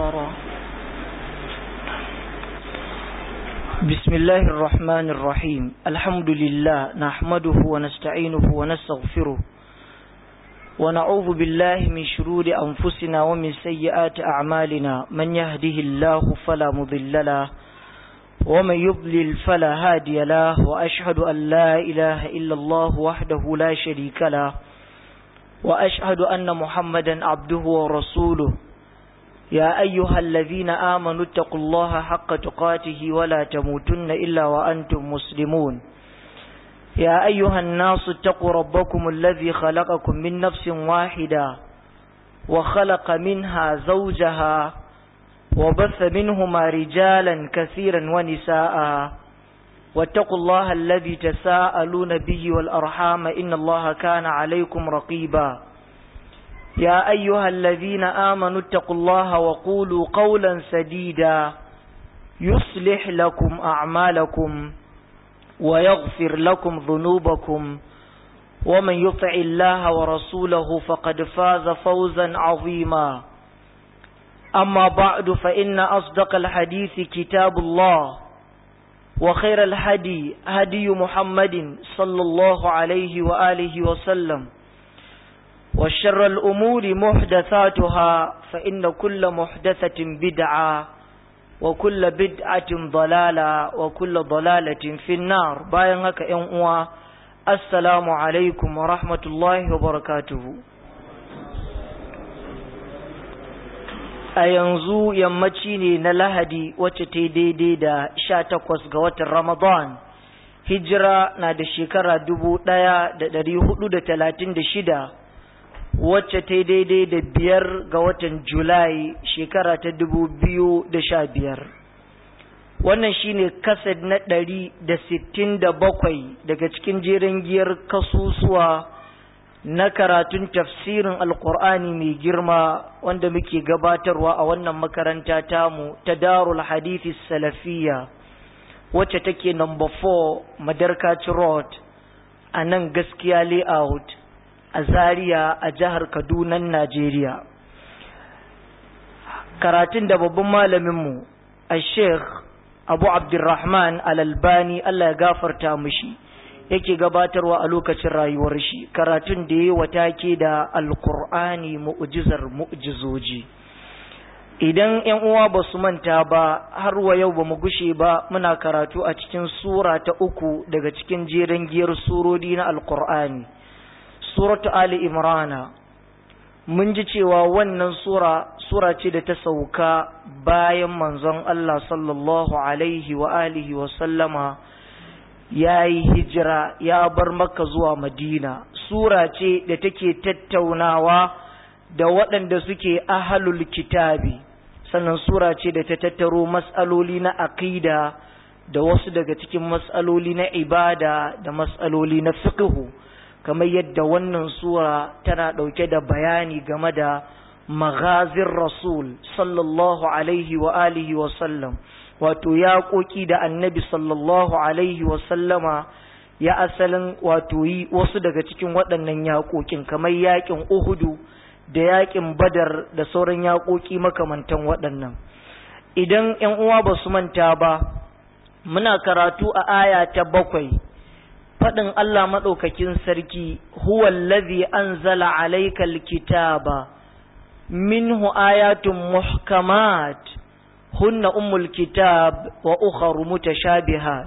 النصارى بسم الله الرحمن الرحيم الحمد لله نحمده ونستعينه ونستغفره ونعوذ بالله من شرور أنفسنا ومن سيئات أعمالنا من يهده الله فلا مضل له ومن يضلل فلا هادي له وأشهد أن لا إله إلا الله وحده لا شريك له وأشهد أن محمدا عبده ورسوله يا أيها الذين آمنوا اتقوا الله حق تقاته ولا تموتن إلا وأنتم مسلمون يا أيها الناس اتقوا ربكم الذي خلقكم من نفس واحدة وخلق منها زوجها وبث منهما رجالا كثيرا ونساء واتقوا الله الذي تساءلون به والأرحام إن الله كان عليكم رقيبا يا أيها الذين آمنوا اتقوا الله وقولوا قولا سديدا يصلح لكم أعمالكم ويغفر لكم ذنوبكم ومن يطع الله ورسوله فقد فاز فوزا عظيما أما بعد فإن أصدق الحديث كتاب الله وخير الهدي هدي محمد صلى الله عليه وآله وسلم وشر الأمور محدثاتها فإن كل محدثة بدعة وكل بدعة ضلالة وكل ضلالة في النار باين هكا ينقوى السلام عليكم ورحمة الله وبركاته a yanzu yammaci ne na lahadi wacce ta daidai da sha takwas ga watan ramadan hijira na da shekara dubu ɗaya da ɗari hudu da talatin da shida wacce ta daidai da biyar ga watan julai shekara ta dubu biyu da sha biyar wannan shine kased na ɗari da sittin da bakwai daga cikin jerin giyar kasusuwa na karatun tafsirin alkur'ani mai girma wanda muke gabatarwa a wannan makaranta tamu ta darul hadithi salafiya wacce take number 4 madarkaci road a nan gaskiya layout a zaria a jihar kaduna najeriya karatun da babban malaminmu a sheikh abu abdurrahman alalbani allah ya gafarta mushi yake gabatarwa a lokacin rayuwar shi karatun da ya watake da alkur'ani mu'jizar mu'jizoji idan yan uwa ba su manta ba har wa yau ba mu gushe ba muna karatu a cikin sura ta uku daga cikin jerin giyar surodi na alkur'ani suratu ali imrana mun ji cewa wannan sura sura ce da ta sauka bayan manzon Allah sallallahu alaihi wa alihi wa sallama ya yi hijira ya bar maka zuwa madina sura ce da take tattaunawa da waɗanda suke ahalul kitabi sannan sura ce da ta tattaro matsaloli na aƙida da wasu daga cikin matsaloli na ibada da matsaloli na fiqhu kamar yadda wannan sura tana ɗauke da bayani game da maghazin rasul sallallahu alaihi wa alihi wa sallam wato yaƙoƙi da annabi sallallahu alaihi wasallama ya asalin wato yi wasu daga cikin waɗannan yaƙoƙin kamar yaƙin uhudu da yaƙin badar da sauran yaƙoƙi makamantan waɗannan idan ‘yan uwa ba su manta ba muna karatu a aya ta bakwai faɗin Allah maɗaukakin sarki huwa allazi anzala alaikal kitaba minhu ayatun muhkamat hunna ummul kitab wa ukharu mutashabihat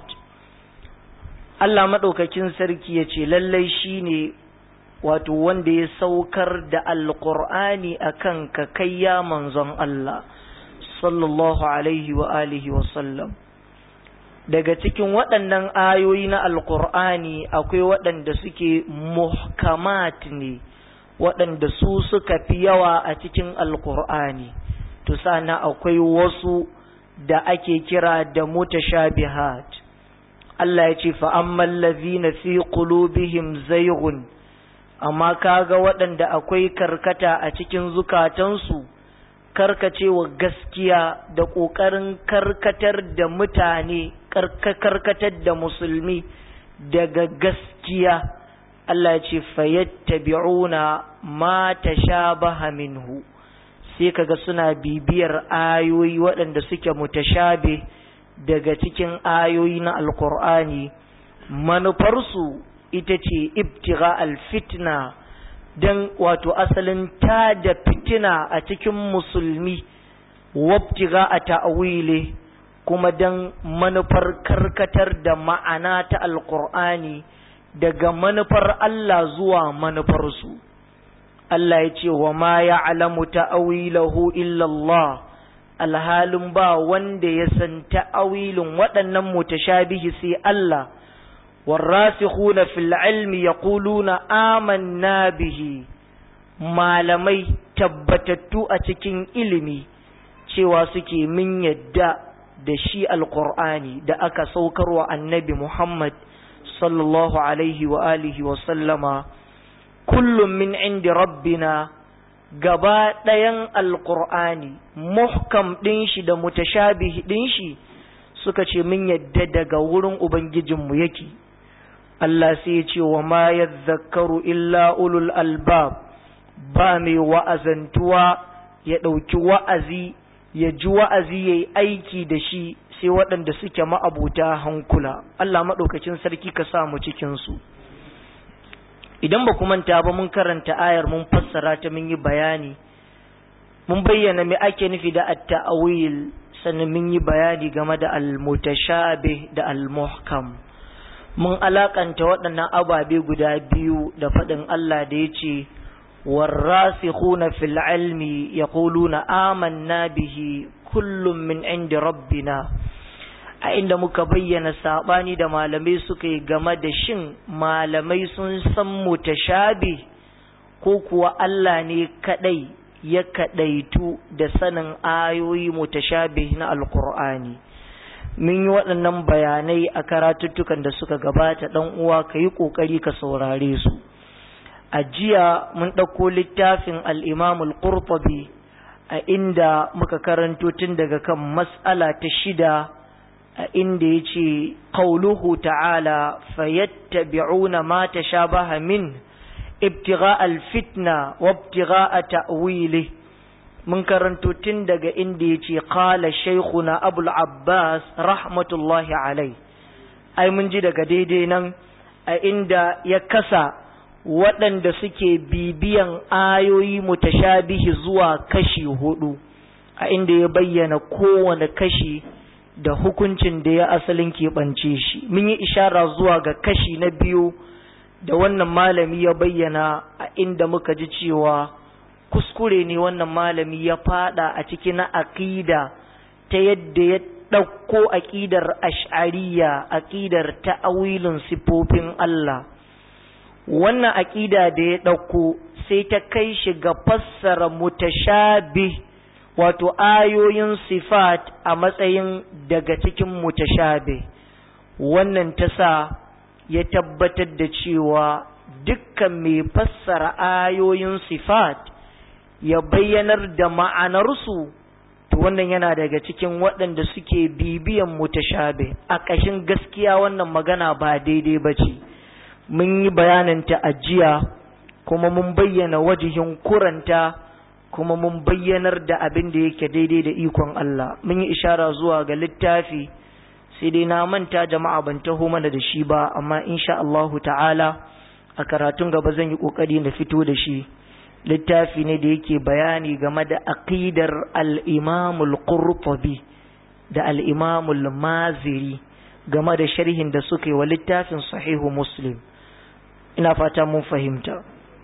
Allah madaukakin sarki yace lallai shine wato wanda ya saukar da alqur'ani akan ka kayya manzon Allah sallallahu alaihi wa alihi wa sallam daga cikin waɗannan ayoyi na alqur'ani akwai waɗanda suke muhkamat ne waɗanda su suka fi yawa a cikin alqur'ani to sana akwai wasu da ake kira da mutashabihat Allah ya ce fa ammal ladhina fi qulubihim zayghun amma kaga waɗanda akwai karkata a cikin zukatansu karkacewa gaskiya da ƙoƙarin karkatar da mutane karkatar da musulmi daga gaskiya Allah ya ce fayattabi'una ma tashabaha minhu sai kaga suna bibiyar ayoyi waɗanda suke mutashabe daga cikin ayoyi na alkur'ani manufarsu ita ce ibtiga alfitna don wato asalin ta da fitina a cikin musulmi wabtiga a ta'awile kuma don manufar karkatar da ma'ana ta alkur'ani daga manufar Allah zuwa manufarsu Allah ya ce wa ma ya alamu ta'awilahu illallah alhalin ba wanda ya san ta'awilin waɗannan mutashabihi sai Allah والراسخون في العلم يقولون آمنا به malamai tabbatattu a cikin ilimi cewa suke min yadda da shi alkur'ani da aka saukarwa annabi Muhammad sallallahu alaihi wa alihi wa sallama kullum min indi rabbina gaba ɗayan alkur'ani muhkam ɗin shi da mutashabih ɗin shi suka ce min yadda daga wurin ubangijinmu yake Allah sai ya ce wa ma yadhakkaru illa ulul albab ba mai wa'azantuwa ya ɗauki wa'azi ya ji wa'azi ya yi aiki da shi sai waɗanda suke ma'abuta hankula Allah maɗaukacin sarki ka sa mu cikinsu idan ba ku manta ba mun karanta ayar mun fassara ta mun yi bayani mun bayyana me ake nufi da at-ta'wil sannan mun yi bayani game da al-mutashabih da al-muhkam mun alakanta waɗannan ababe guda biyu da faɗin Allah da ya ce warrasikhuna fil ilmi yaquluna amanna bihi kullum min indi rabbina a inda muka bayyana sabani da malamai suka yi game da shin malamai sun san mutashabi ko kuwa Allah ne kadai ya kadaitu da sanin ayoyi mutashabi na alkur'ani mun yi waɗannan bayanai a karatuttukan da suka gabata ɗan uwa ka yi ƙoƙari ka saurare su a jiya mun ɗauko littafin al'imamul qurtubi a inda muka karanto tun daga kan mas'ala ta shida a inda ya ce ƙauluhu ta'ala fayattabi'una ma tashabaha min ibtigha alfitna wa ibtigha ta'wili mun karanto tun daga inda ya ce qala shaykhuna abul abbas rahmatullahi alai ai mun ji daga daidai nan a inda ya kasa waɗanda suke bibiyan ayoyi mutashabihi zuwa kashi hudu a inda ya bayyana kowane kashi da hukuncin da ya asalin keɓance shi mun yi ishara zuwa ga kashi na biyu da wannan malami ya bayyana a inda muka ji cewa kuskure ne wannan malami ya fada a ciki na aƙida ta yadda ya ɗauko aƙidar ash'ariya aƙidar ta'awilin sifofin Allah wannan aƙida da ya ɗauko sai ta kai shi ga fassara mutashabih wato ayoyin sifat a matsayin daga cikin mutashabih wannan ta sa ya tabbatar da cewa dukkan mai fassara ayoyin sifat ya bayyanar da ma'anarsu to wannan yana daga cikin waɗanda suke bibiyan mutashabih a ƙashin gaskiya wannan magana ba daidai ba ce mun yi bayaninta a jiya kuma mun bayyana wajihin kuranta kuma mun bayyanar da abin da yake daidai da ikon Allah mun yi ishara zuwa ga littafi sai dai na manta jama'a ban taho mana da shi ba amma insha Allahu ta'ala a karatun gaba zan yi kokari na fito da shi littafi ne da yake bayani game da aqidar al-Imam al-Qurtubi da al-Imam al-Maziri game da sharhin da suka yi wa littafin sahihu Muslim ina fata mun fahimta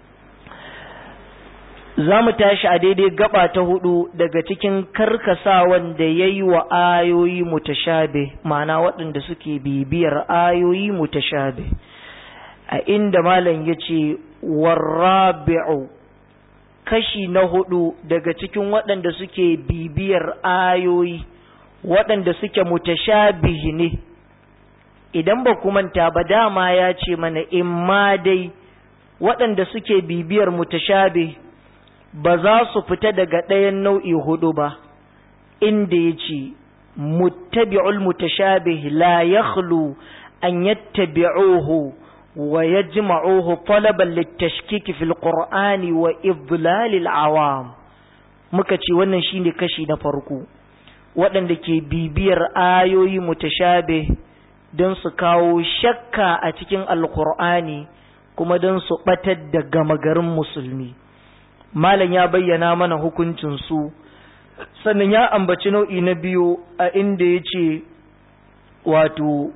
za mu tashi a daidai gaba ta hudu daga cikin karkasawan da ya yi wa ayoyi mutashabe ma'ana waɗanda suke bibiyar ayoyi mutashabe a inda malam ya ce warrabi'u kashi na hudu daga cikin waɗanda suke bibiyar ayoyi waɗanda suke mutashabihi ne idan ba ku manta ba dama ya ce mana in ma dai waɗanda suke bibiyar mutashabe ba za su fita daga ɗayan nau'i hudu ba inda ya ce muttabi'ul mutashabih la yakhlu an yattabi'uhu wa yajma'uhu talaban litashkik fil qur'ani wa idlal al awam muka ce wannan shine kashi na farko waɗanda ke bibiyar ayoyi mutashabe don su kawo shakka a cikin alkur'ani kuma don su ɓatar da gama garin musulmi malam ya bayyana mana hukuncinsu sannan ya ambaci nau'i na biyu a inda ya ce wato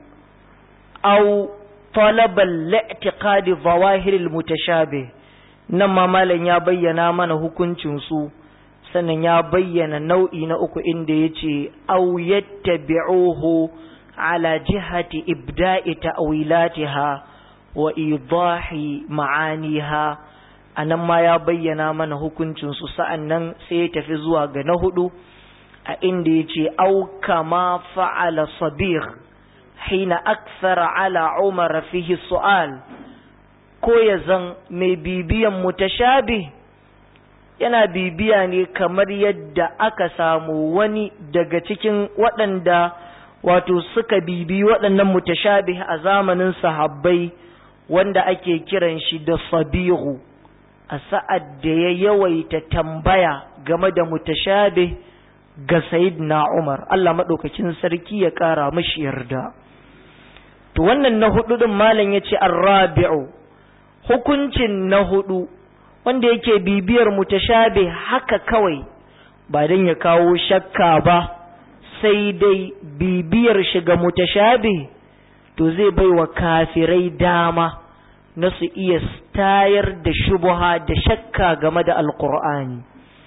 au talabal la'tiqadi zawahiril mutashabih nan ma malam ya bayyana mana hukuncinsu sannan ya bayyana nau'i na uku inda ya ce au yattabi'uhu ala jihati ibda'i ta'wilatiha wa idahi ma'aniha anan ma ya bayyana mana hukuncinsu sa'annan sai ya tafi zuwa ga na hudu a inda ya ce au kama fa'ala sabir hina aksara ala umar fihi su'al ko ya zan mai bibiyan mutashabi yana bibiya ne kamar yadda aka samu wani daga cikin waɗanda wato suka bibi waɗannan mutashabi a zamanin sahabbai wanda ake kiran shi da sabihu a sa'ad da ya yawaita tambaya game da mutashabi ga na Umar Allah maɗaukakin sarki ya ƙara mashi yarda to wannan na hudu din malam yace ar-rabi'u hukuncin na hudu wanda yake bibiyar mutashabi haka kawai ba dan ya kawo shakka ba sai dai bibiyar shi ga mutashabi to zai bai wa kafirai dama na su iya tayar da shubuha da shakka game da alqur'ani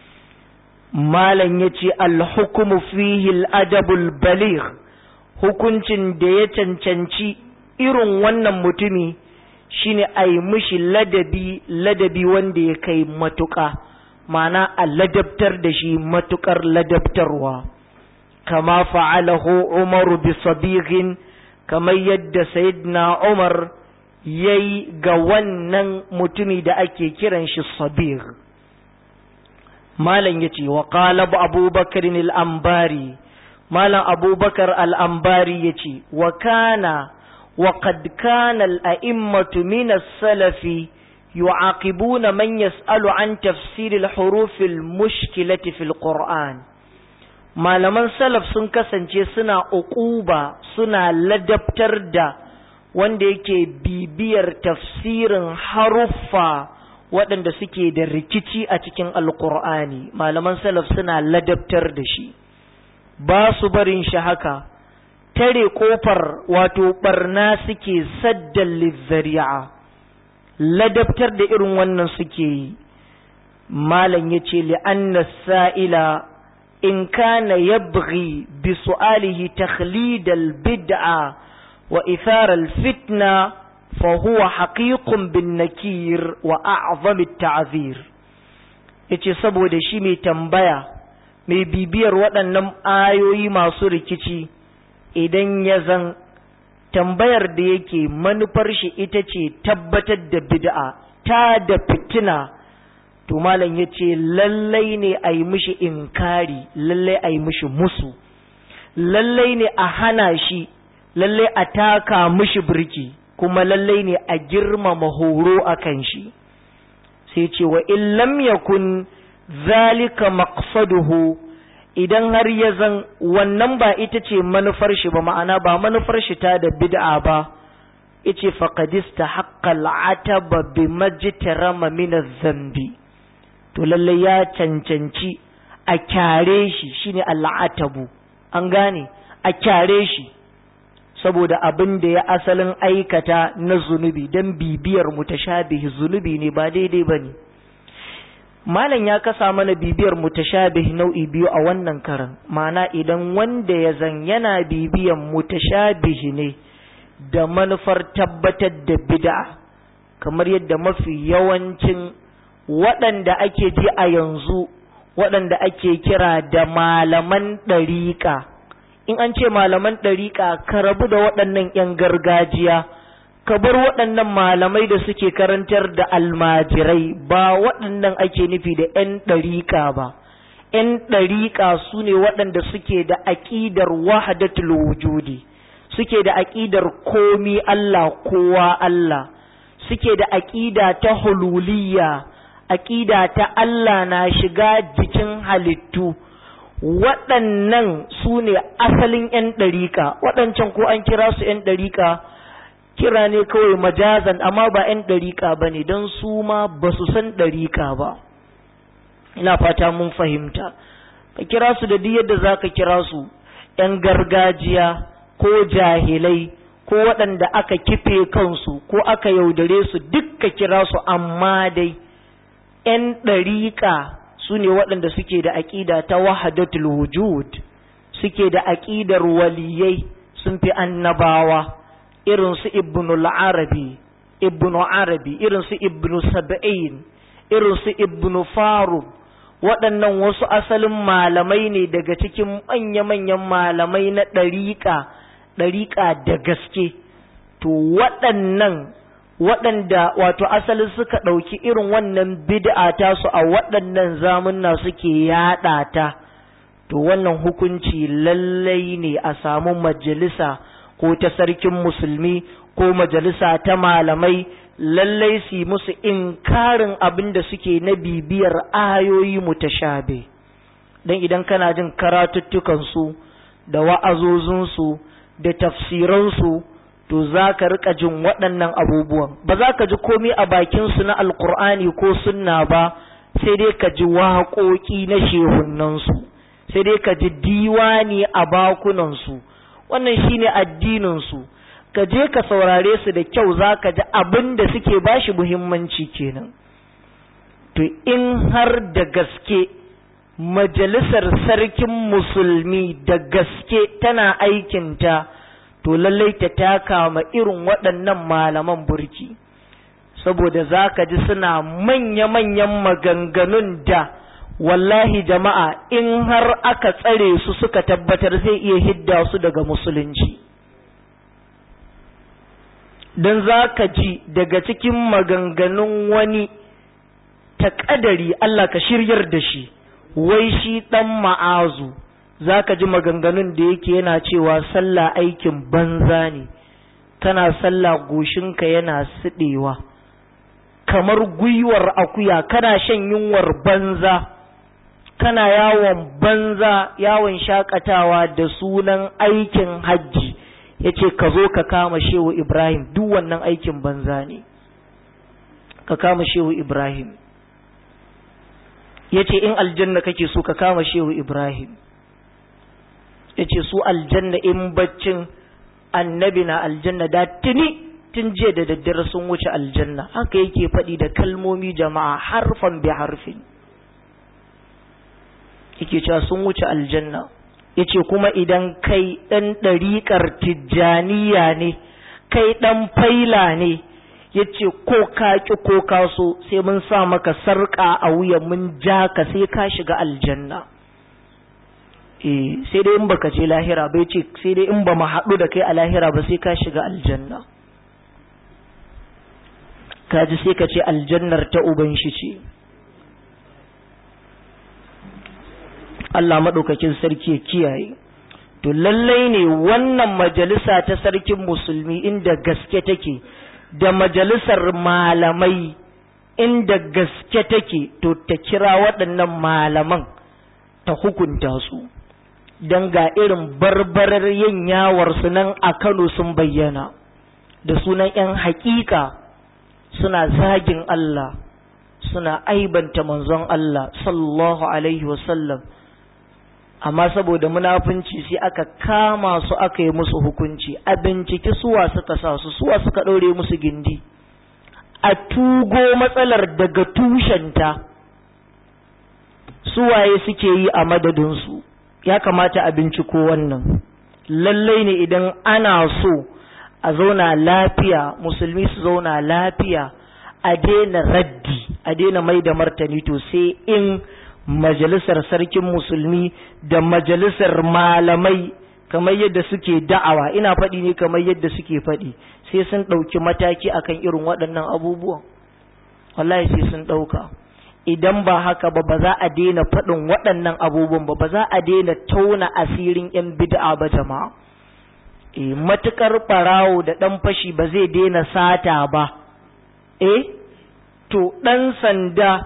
malam yace al-hukmu fihi al-adabul baligh hukuncin da ya cancanci irin wannan mutumi shine a yi mishi ladabi ladabi wanda ya kai matuƙa mana a ladabtar da shi matuƙar ladabtarwa kama fa'alahu umaru bi sabighin kamar yadda sayyidina umar ya yi ga wannan mutumi da ake kiran shi sabir malam ya ce wa ƙala abubakar al'ambari malam abubakar al'ambari ya ce wa kana وقد كان الأئمة من السلف يعاقبون من يسأل عن تفسير الحروف المشكلة في القرآن malaman salaf sun kasance suna uquba suna ladabtar da wanda yake bibiyar tafsirin haruffa waɗanda suke da rikici a cikin alkur'ani malaman salaf suna ladabtar da shi ba su barin shi haka tare kofar wato barna suke saddan lizzari'a ladabtar da irin wannan suke yi malam ya ce li'anna sa'ila in kana yabghi bi su'alihi takhlidal bid'a wa ithara fitna fa huwa haqiqun bin nakir wa a'zam at-ta'zir yace saboda shi mai tambaya mai bibiyar waɗannan ayoyi masu rikici idan ya zan tambayar da yake manufar shi ita ce tabbatar da bid'a ta da fitina to malam ya ce lallai ne a yi mishi inkari lallai a yi mishi musu lallai ne a hana shi lallai a taka mishi birki kuma lallai ne a girmama horo a kan shi sai ce wa in lam yakun zalika maqsaduhu idan har ya zan wannan ba ita ce manufar shi ba ma'ana ba manufar shi ta da bid'a ba yace faqadista haqqal ataba bi majtarama min zambi to lalle ya cancanci a kyare shi shine al'atabu an gane a kyare shi saboda abin da ya asalin aikata na zunubi dan bibiyar mutashabihi zunubi ne ba daidai bane malam ya kasa mana bibiyar mutashabih nau'i biyu a wannan karan ma'ana idan wanda ya zan yana bibiyan mutashabih ne da manufar tabbatar da bid'a kamar yadda mafi yawancin waɗanda ake ji a yanzu waɗanda ake kira da malaman ɗariƙa in an ce malaman ɗariƙa ka rabu da waɗannan 'yan gargajiya ka bar waɗannan malamai da suke karantar da almajirai ba waɗannan ake nufi da 'yan ɗariƙa ba 'yan ɗariƙa su ne waɗanda suke da aƙidar wahadatul wujudi suke da aƙidar komi Allah kowa Allah suke da aƙida ta hululiyya aƙida ta Allah na shiga jikin halittu waɗannan su ne asalin 'yan ɗariƙa waɗancan ko an kira su 'yan ɗariƙa kira ne kawai majazan amma ba 'yan ɗariƙa ba ne don su ma ba su san ɗariƙa ba ina fata mun fahimta ka kira su da duk yadda za ka kira su 'yan gargajiya ko jahilai ko waɗanda aka kife kansu ko aka yaudare su duk ka kira su amma dai 'yan ɗariƙa su ne waɗanda suke da aƙida ta wahadatul wujud suke da aƙidar waliyai sun fi annabawa irin su ibnu arabi ibnu arabi irin su ibnu sab'in irin su ibnu faruk waɗannan wasu asalin malamai ne daga cikin manya-manyan malamai na ɗariƙa ɗariƙa da gaske to waɗannan waɗanda wato asalin suka ɗauki irin wannan bid'a ta su a waɗannan zamunna suke yaɗa ta to wannan hukunci lallai ne a samu majalisa ko ta sarkin musulmi ko majalisa ta malamai lallai su musu inkarin abin da suke na bibiyar ayoyi mutashabe don idan kana jin karatuttukansu da wa'azozinsu da tafsiransu to za ka rika jin waɗannan abubuwan ba za ka ji komai a bakinsu na alkur'ani ko sunna ba sai dai ka ji waƙoƙi na shehunansu sai dai ka ji diwani a bakunansu wannan shine addininsu ka je ka saurare su da kyau za ka ji abin da suke bashi muhimmanci kenan to in har da gaske majalisar sarkin musulmi da gaske tana aikinta to lallai ta taka ma irin waɗannan malaman burki saboda za ka ji suna manya-manyan maganganun da wallahi jama'a in har aka tsare su suka tabbatar zai iya hidda su daga musulunci don za ka ji daga cikin maganganun wani ta ƙadari Allah ka shiryar da shi wai shi ɗan ma'azu za ka ji maganganun da yake yana cewa sallah aikin banza ne kana sallah goshinka yana siɗewa kamar gwiwar akuya kana shan yunwar banza kana yawon banza yawon shakatawa da sunan aikin hajji ya ce ka zo ka kama shehu ibrahim duk wannan aikin banza ne ka kama shehu ibrahim ya ce in aljanna kake so ka kama shehu ibrahim ya ce su aljanna in baccin annabi na aljanna da tuni tun jiya da daddare sun wuce aljanna haka yake faɗi da kalmomi jama'a harfan bi harfin yake cewa sun wuce aljanna yace kuma idan kai ɗan ɗariƙar tijjaniya ne kai ɗan faila ne yace ko ka ki ko ka so sai mun sa maka sarƙa a wuya mun ja ka sai ka shiga aljanna eh sai dai in baka je lahira bai ce sai dai in ba mu haɗu da kai a lahira ba sai ka shiga aljanna kaji sai ka ce aljannar ta uban shi ce Allah maɗaukakin sarki ya kiyaye to lallai ne wannan majalisa ta sarkin musulmi inda gaske take da majalisar malamai inda gaske take to ta kira waɗannan malaman ta hukunta su don ga irin barbarar yin yawarsu nan a Kano sun bayyana da sunan 'yan hakika suna zagin Allah suna aibanta manzon Allah sallallahu alaihi wasallam amma saboda munafunci sai aka kama su aka yi musu hukunci a binciki suwa suka sa su suwa suka ɗaure musu gindi a tugo matsalar daga tushenta suwaye suke yi a madadinsu ya kamata a binciko wannan lallai ne idan ana so a zauna lafiya musulmi su zauna lafiya a daina raddi a daina mai da martani to sai in majalisar sarkin musulmi da majalisar malamai kamar yadda suke da'awa ina faɗi ne kamar yadda suke faɗi sai sun ɗauki mataki akan irin waɗannan abubuwan wallahi sai sun ɗauka idan ba haka ba ba za a daina faɗin waɗannan abubuwan ba ba za a daina tauna asirin 'yan bid'a ba jama'a e matukar ɓarawo da ɗan fashi ba zai daina sata ba eh to ɗan sanda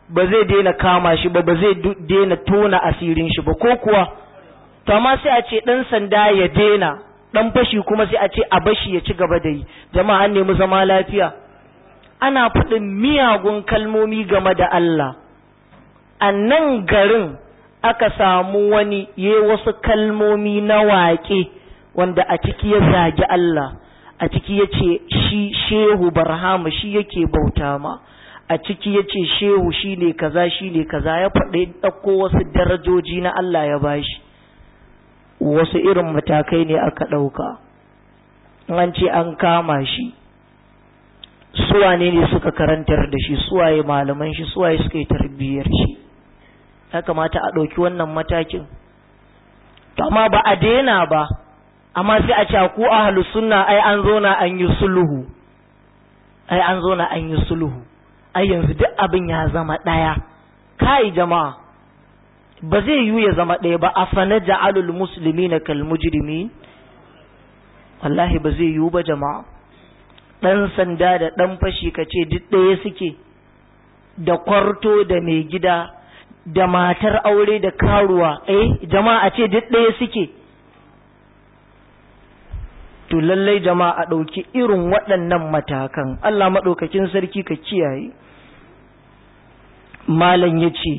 ba zai daina kama shi ba ba zai daina tona asirin shi ba ko kuwa to amma sai a ce dan sanda ya daina dan fashi kuma sai a ce a bashi ya ci gaba da yi jama'a an nemi zama lafiya ana faɗin miyagun kalmomi game da Allah a nan garin aka samu wani ya wasu kalmomi na waƙe wanda a ciki ya zagi Allah a ciki ya ce shi shehu barhama shi yake bauta ma a ciki ya ce shehu shi ne kaza shi ne kaza ya faɗi ɗauko wasu darajoji na Allah ya bashi wasu irin matakai ne aka ɗauka an ce an kama shi suwane ne suka karantar da shi suwaye malaman shi suwaye suka yi tarbiyyar shi ya kamata a ɗauki wannan matakin amma ba a daina ba amma sai a ce ku ahlu sunna ai an zo na an yi sulhu ai an zo na an yi sulhu ai yanzu duk abin ya zama ɗaya kai jama'a ba zai yiwu ya zama ɗaya ba afana ja'alul muslimina kal mujrimin wallahi ba zai yiwu ba jama'a ɗan sanda da ɗan fashi ka ce duk ɗaya suke da kwarto da mai gida da matar aure da karuwa eh jama'a ce duk ɗaya suke to lallai jama'a a ɗauki irin waɗannan matakan Allah maɗaukakin sarki ka kiyaye malam ya ce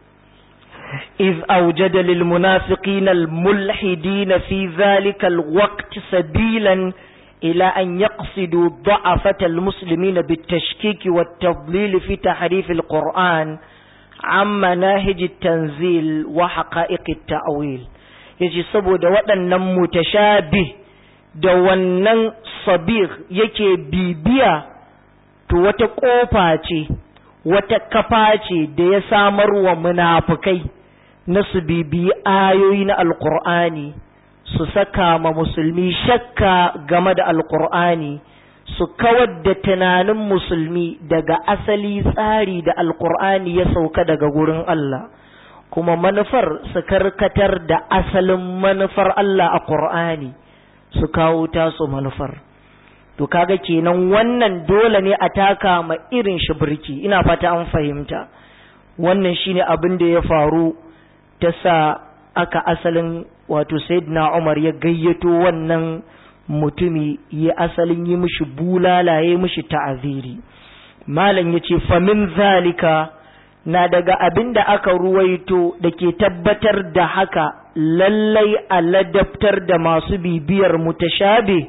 إذ أوجد للمنافقين الملحدين في ذلك الوقت سبيلا إلى أن يقصدوا ضعفة المسلمين بالتشكيك والتضليل في تحريف القرآن عن مناهج التنزيل وحقائق التأويل yace saboda waɗannan mutashabih da wannan sabir yake bibiya to wata ƙofa ce wata kafa ce da ya samar wa munafukai na su bibiyi ayoyi na alkur'ani su saka ma musulmi shakka game da alkur'ani su kawar da tunanin musulmi daga asali tsari da alkur'ani ya sauka daga gurin Allah kuma manufar su karkatar da asalin manufar Allah a ƙur'ani su kawo tasu manufar to kaga kenan wannan dole ne a taka ma irin shi birki ina fata an fahimta wannan shine abin da ya faru ta sa aka asalin wato sayyidina Umar ya gayyato wannan mutumi ya asalin yi mishi bulala ya mishi ta'aziri malam yace fa min zalika na daga abin da aka ruwaito da ke tabbatar da haka lallai a ladabtar da masu bibiyar mutashabi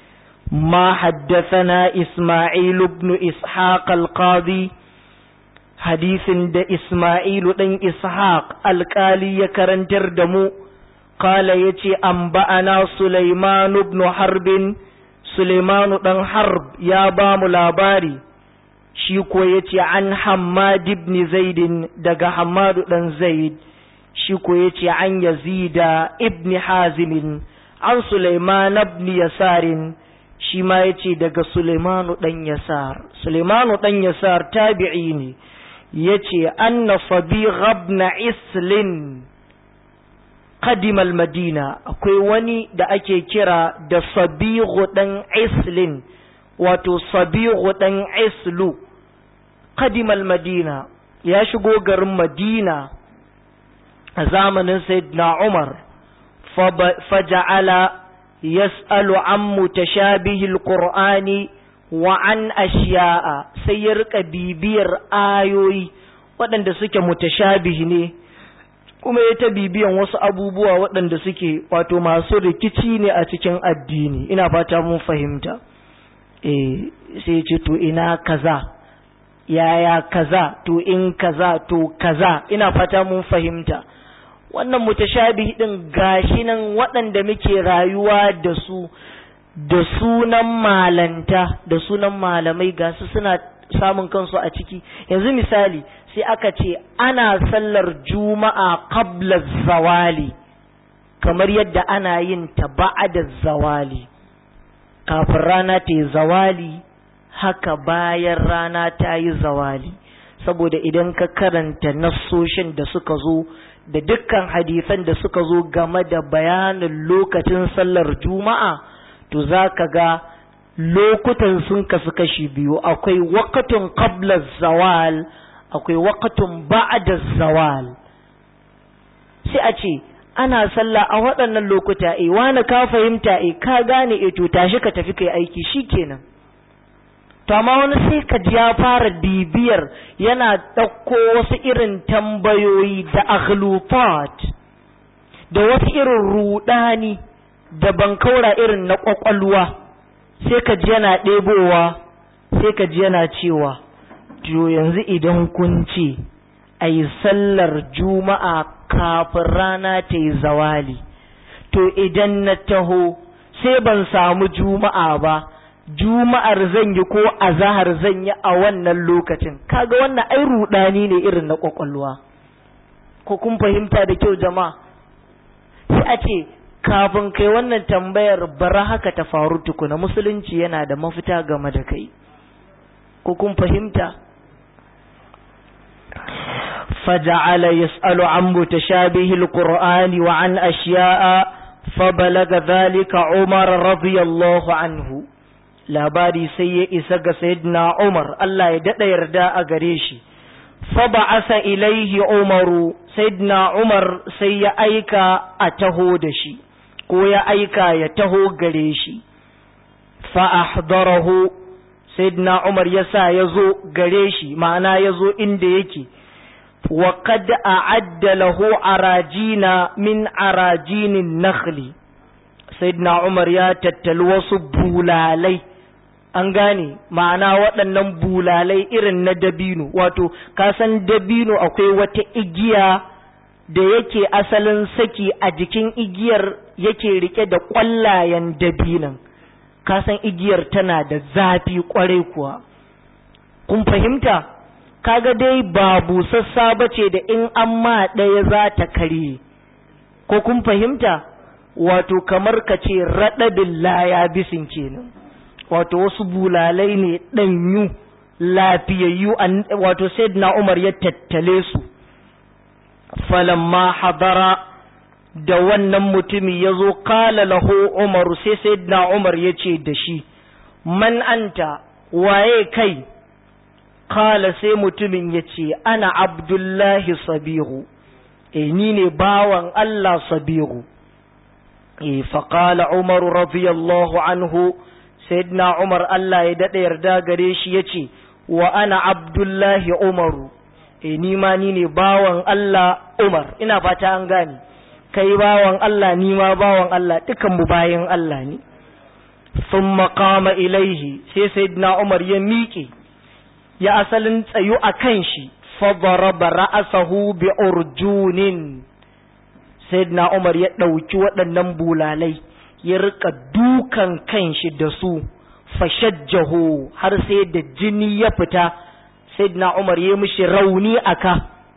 ما حدثنا إسماعيل بن إسحاق القاضي حديث دا إسماعيل بن إسحاق القالي يكرنتر دمو قال يتي أنبأنا سليمان بن حرب سليمان بن حرب يا بام لاباري شيكو يتي عن حماد بن زيد دقا حماد بن زيد شيكو يتي عن يزيد ابن حازم عن سليمان بن يسار shi ma ya ce daga Suleimanu ɗan Yasar. Suleimanu ɗan Yasar tabi'i ne, ya ce, Anna sabi gabna islin kadimal madina akwai wani da ake kira da sabihu ɗan islin, wato sabihu ɗan islu, kadimal madina, ya shigo garin Madina a zamanin Sayyidina Umar, faja'ala يسأل عن متشابه القرآن وعن أشياء سيرك بيبير آيوي waɗanda suke mutashabihi ne kuma ya ta bibiyan wasu abubuwa waɗanda suke wato masu rikici ne a cikin addini ina fata mun fahimta eh sai ce to ina kaza yaya kaza to in kaza to kaza ina fata mun fahimta wannan mutashabihi din gashi nan waɗanda muke rayuwa da su da sunan malanta da sunan malamai gasu suna samun kansu a ciki yanzu misali sai aka ce ana sallar juma'a qabla zawali kamar yadda ana yin ta ba'da zawali kafin rana ta yi zawali haka bayan rana ta yi zawali saboda idan ka karanta nassoshin da suka zo da dukkan hadisan da suka zo game da bayanin lokacin sallar juma'a to za ka ga lokutan sun kasu kashi biyu akwai wakatun qabla zawal akwai waqtun ba'da zawal sai a ce ana sallah a waɗannan lokuta eh wani ka fahimta eh ka gane eh to tashi ka tafi kai aiki shikenan to amma wani sai ka ji ya fara bibiyar yana ɗauko wasu irin tambayoyi da aghlufat da wasu irin rudani da bankaura irin na ƙwaƙwalwa sai ka ji yana ɗebowa sai ka ji yana cewa to yanzu idan kun ce a yi sallar juma'a kafin rana ta yi zawali to idan na taho sai ban samu juma'a ba juma'ar zan yi ko azahar zan yi a wannan lokacin kaga wannan ai rudani ne irin na kwakwalwa ko kun fahimta da kyau jama'a sai a ce kafin kai wannan tambayar bara haka ta faru tukuna musulunci yana da mafita game da kai ko kun fahimta فجعل يسأل عن متشابه القرآن وعن أشياء فبلغ ذلك عمر رضي الله عنه labari sai ya isa ga sayyidina Umar Allah ya dada yarda a gare shi fa ba'asa ilaihi Umaru sayyidina Umar sai ya aika a taho da shi ko ya aika ya taho gare shi fa ahdarahu sayyidina Umar yasa yazo gare shi ma'ana yazo inda yake wa qad a'adda lahu arajina min arajinin nakhli sayyidina Umar ya tattali wasu bulalai an gane ma'ana waɗannan bulalai irin na dabino wato kasan dabino akwai wata igiya da yake asalin saki a jikin igiyar yake rike da ƙwallayen dabinan kasan igiyar tana da zafi ƙwarai kuwa kun fahimta kaga dai ba busassa ba ce da in an ma ɗaya za ta karye ko kun fahimta wato kamar ka ce raɗaɗin laya bisin kenan wato wasu bulalai ne ɗanyu lafiyayyu wato na Umar ya tattale su falamma hadara da wannan mutumi ya zo kala lahu Umaru sai na Umar ya ce da shi man anta waye kai kala sai mutumin ya ce ana abdullahi sabihu e ni ne bawan Allah sabihu e faƙala Umaru radiyallahu anhu sayyidina Umar Allah ya daɗa yarda gare shi ya ce wa ana abdullahi Umaru e ni ma ni ne bawan Allah Umar ina fata an gane kai bawan Allah ni ma bawan Allah dukan mu bayan Allah ne thumma qama ilaihi sai sayyidina Umar ya miƙe ya asalin tsayu a kan shi fa daraba ra'asahu bi urjunin sayyidina Umar ya ɗauki waɗannan bulalai ya rika dukan kanshi da su fashajjahu har sai da jini ya fita sayyidina Umar ya mishi rauni aka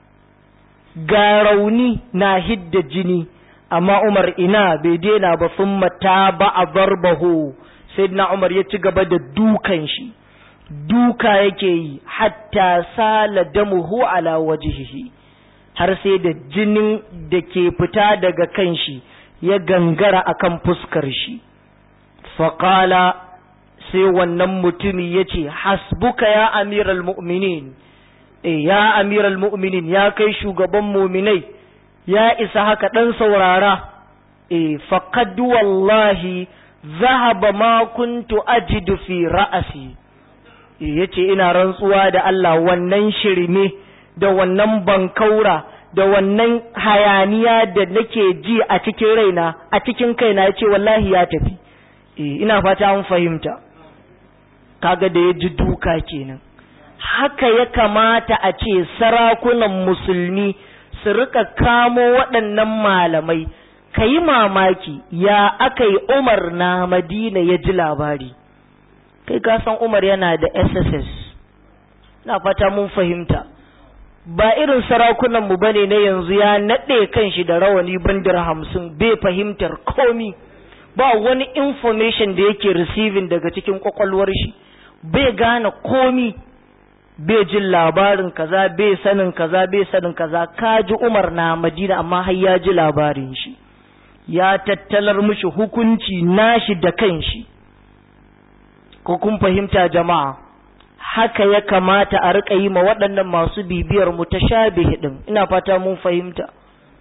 ga rauni na hidda jini amma Umar ina bai daina ba sun mata ba a barbahu sayyidina Umar ya ci gaba da dukan shi duka yake yi hatta sala damuhu ala wajhihi har sai da jinin da ke fita daga kanshi ya gangara akan fuskar shi faƙala sai wannan mutumi ya ce hasbuka ya amiral mu'minin e ya amiral mu'minin ya kai shugaban muminai ya isa haka ɗan saurara e faqad wallahi zahaba ma kuntu ajidu fi ra'asi ya ce ina rantsuwa da Allah wannan shirme da wannan bankaura da wannan hayaniya da nake ji a cikin raina a cikin kaina ya ce wallahi ya tafi ina fata an fahimta kaga da ya ji duka kenan haka ya kamata a ce sarakunan musulmi su rika kamo waɗannan malamai ka yi mamaki ya aka yi umar na madina ya ji labari kai ka san umar yana da sss na fata mun fahimta ba irin sarakunanmu ba ne na yanzu ya naɗe kan shi da rawani bandar hamsin bai fahimtar komi ba wani information da yake receiving daga cikin kwakwalwar shi bai gane komi bai jin labarin kaza bai sanin kaza bai sanin kaza kaji umar na madina amma har ya ji labarin shi ya tattalar mishi hukunci nashi da kanshi ko kun fahimta jama'a haka ya kamata a riƙa yi ma waɗannan masu bibiyar mu ta shabihi ɗin ina fata mun fahimta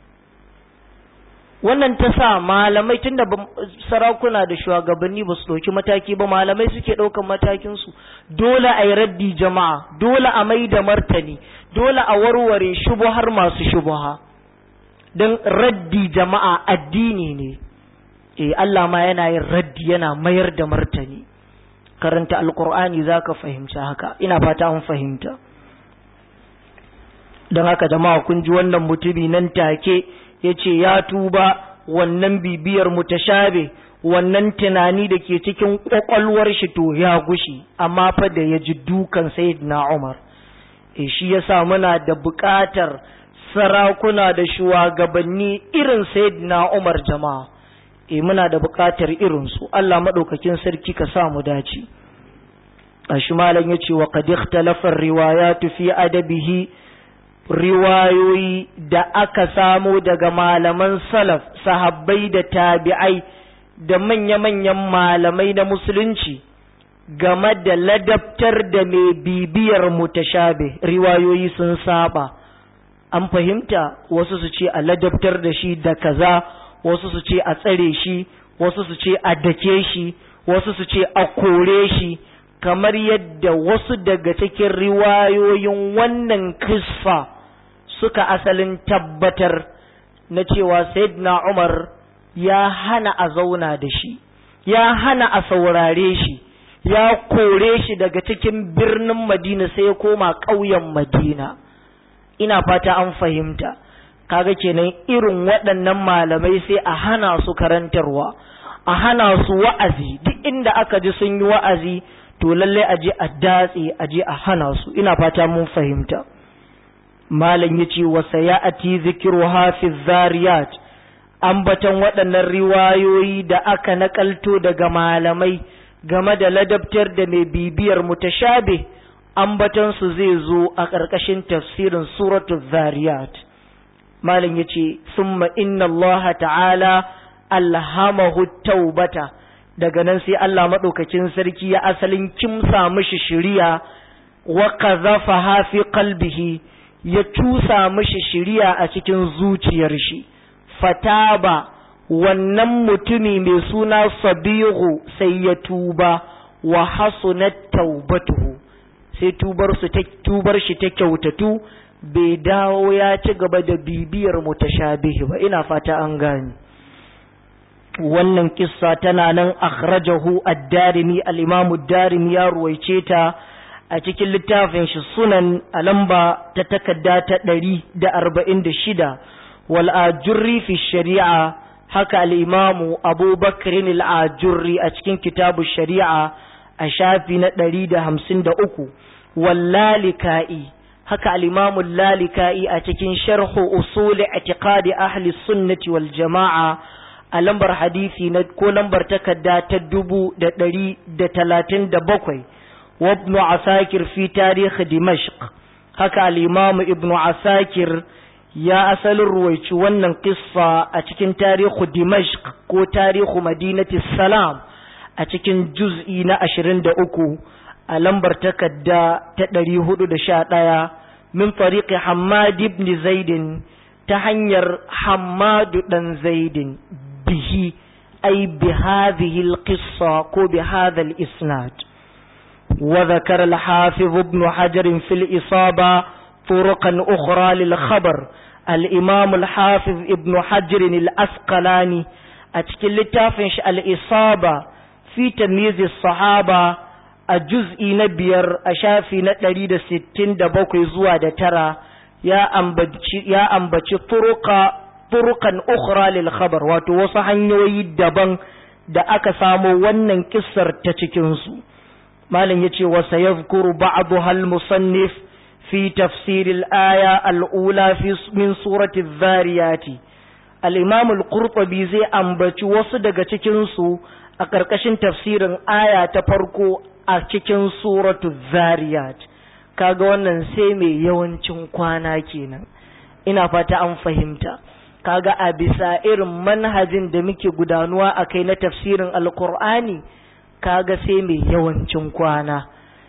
wannan ta sa malamai tunda sarakuna da shugabanni ba su ɗauki mataki ba malamai suke ɗaukan matakinsu dole a yi raddi jama'a dole a mai da martani dole a warware shubuhar masu shubuha don raddi jama'a addini ne eh Allah ma yana yin raddi yana mayar da martani karanta alkur'ani za ka fahimci haka ina fata an fahimta don haka jama'a kun ji wannan mutumi nan take ya ce ya tuba wannan bibiyar mutashabe wannan tunani da ke cikin kwakwalwar shi to ya gushi amma fa da ya ji dukan sayyidina Umar e shi yasa muna da buƙatar sarakuna da shugabanni irin sayyidina Umar jama'a e muna da buƙatar irin su Allah madaukakin sarki ka sa mu dace ashi malam yace wa qad ikhtalafa riwayatu fi adabihi riwayoyi da aka samo daga malaman salaf sahabbai da tabi'ai da manya-manyan malamai na musulunci game da ladabtar da mai bibiyar mutashabe riwayoyi sun saba an fahimta wasu su ce a ladabtar da shi da kaza wasu su ce a tsare shi wasu su ce a dake shi wasu su ce a kore shi kamar yadda wasu daga cikin riwayoyin wannan kisfa suka asalin tabbatar na cewa Sayyidina Umar ya hana a zauna da shi, ya hana a saurare shi, ya kore shi daga cikin birnin Madina sai ya koma ƙauyen Madina. Ina fata an fahimta, kaga kenan irin waɗannan malamai sai a hana su karantarwa, a hana su wa'azi, duk inda aka ji sun yi wa'azi, to lallai a je a datse, a je a hana su, ina fata mun fahimta. malam ya ce wasa ya ati zikiru hafiz zariyat ambatan waɗannan riwayoyi da aka nakalto daga malamai game da ladabtar da mai bibiyar mutashabe ambatansu zai zo a ƙarƙashin tafsirin suratul zariyat malam ya ce summa inna Allah ta'ala alhamahu taubata daga nan sai Allah maɗaukakin sarki ya asalin kimsa mishi shiriya wa qazafa fi qalbihi ya cusa mishi shiriya a cikin zuciyar shi fataba wannan mutumi mai suna sabihu sai ya tuba wa hasunat taubatuhu sai tubar su ta tubar shi ta kyautatu bai dawo ya ci gaba da bibiyar mutashabihi ba ina fata an gani wannan kissa tana nan akhrajahu ad-darimi al-imam ad-darimi ya ruwaice ta a cikin littafin shi sunan a lamba ta takarda ta ɗari da arba'in da shida wal ajurri fi shari'a haka al'imamu abubakarin al'ajurri a cikin kitabu shari'a a shafi na ɗari da hamsin da uku wal lalika'i haka al'imamu lalika'i a cikin sharhu usuli atiqadi ahli sunnati wal jama'a a lambar hadisi na ko lambar takarda ta dubu da ɗari da talatin da bakwai وابن عساكر في تاريخ دمشق هكا الإمام ابن عساكر يا أسل الرويت ونن قصة أتكن تاريخ دمشق كو تاريخ مدينة السلام أتكن جزئين أشرين دأكو ألمبر تكدا تدري هدو دشاتايا من طريق حماد بن زيد تحنير حماد بن زيد به أي بهذه القصة كو بهذا الإسناد وذكر الحافظ ابن حجر في الإصابة طرقا أخرى للخبر الإمام الحافظ ابن حجر الأسقلاني أتكل لتافنش الإصابة في تمييز الصحابة الجزء نبير أشافي نتريد ستين دبوكي زوادة ترى يا أنبتش يا أنبتش طرق طرقا أخرى للخبر وتوصحن يدبن da aka samo wannan kissar ta cikinsu malam yace wa sayadhkuru ba'daha al-musannif fi tafsir al-aya al-ula fi min surati adh-dhariyat al-imam al-qurtubi zai ambaci wasu daga cikin su a karkashin tafsirin aya ta farko a cikin suratu adh-dhariyat kaga wannan sai mai yawancin kwana kenan ina fata an fahimta kaga a bisa irin manhajin da muke gudanuwa akai na tafsirin alqur'ani kaga sai mai yawancin kwana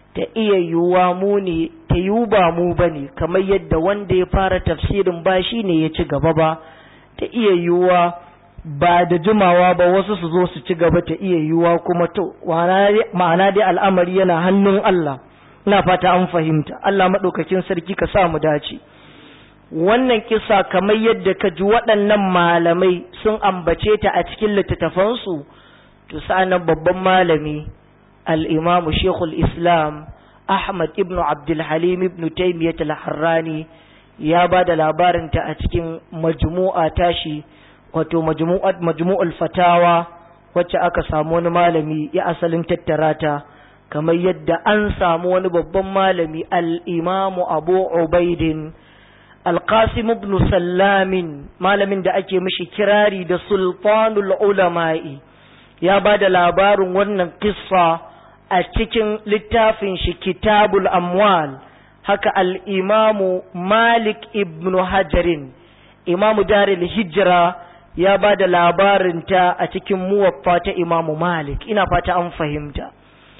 ta iya yiwuwa mu ne ta yiwu ba mu ba ne kamar yadda wanda ya fara tafsirin ba shi ne ya ci gaba ba ta iya yiwuwa ba da jimawa ba wasu su zo su ci gaba ta iya yiwuwa kuma to ma'ana dai al'amari yana hannun Allah ina fata an fahimta Allah maɗaukakin sarki ka sa mu dace wannan kisa kamar yadda ka ji waɗannan malamai sun ambace ta a cikin littattafansu to sa'anan babban malami al'imamu shekul islam ahmad ibn abdulhalim ibn taimiyyat al-harrani ya ba da labarinta a cikin majmu'a tashi wato majmu'ul fatawa wacce aka samu wani malami ya asalin tattara ta kamar yadda an samu wani babban malami al'imamu abu ubaidin alƙasim ibn sallamin malamin da ake mishi kirari da sultanul ulama'i ya ba da labarin wannan kissa a cikin littafin shi kitabul amwal haka al'imamu malik ibn hajarin imamu daril hijira ya ba da labarinta a cikin muwaffa ta imamu malik ina fata an fahimta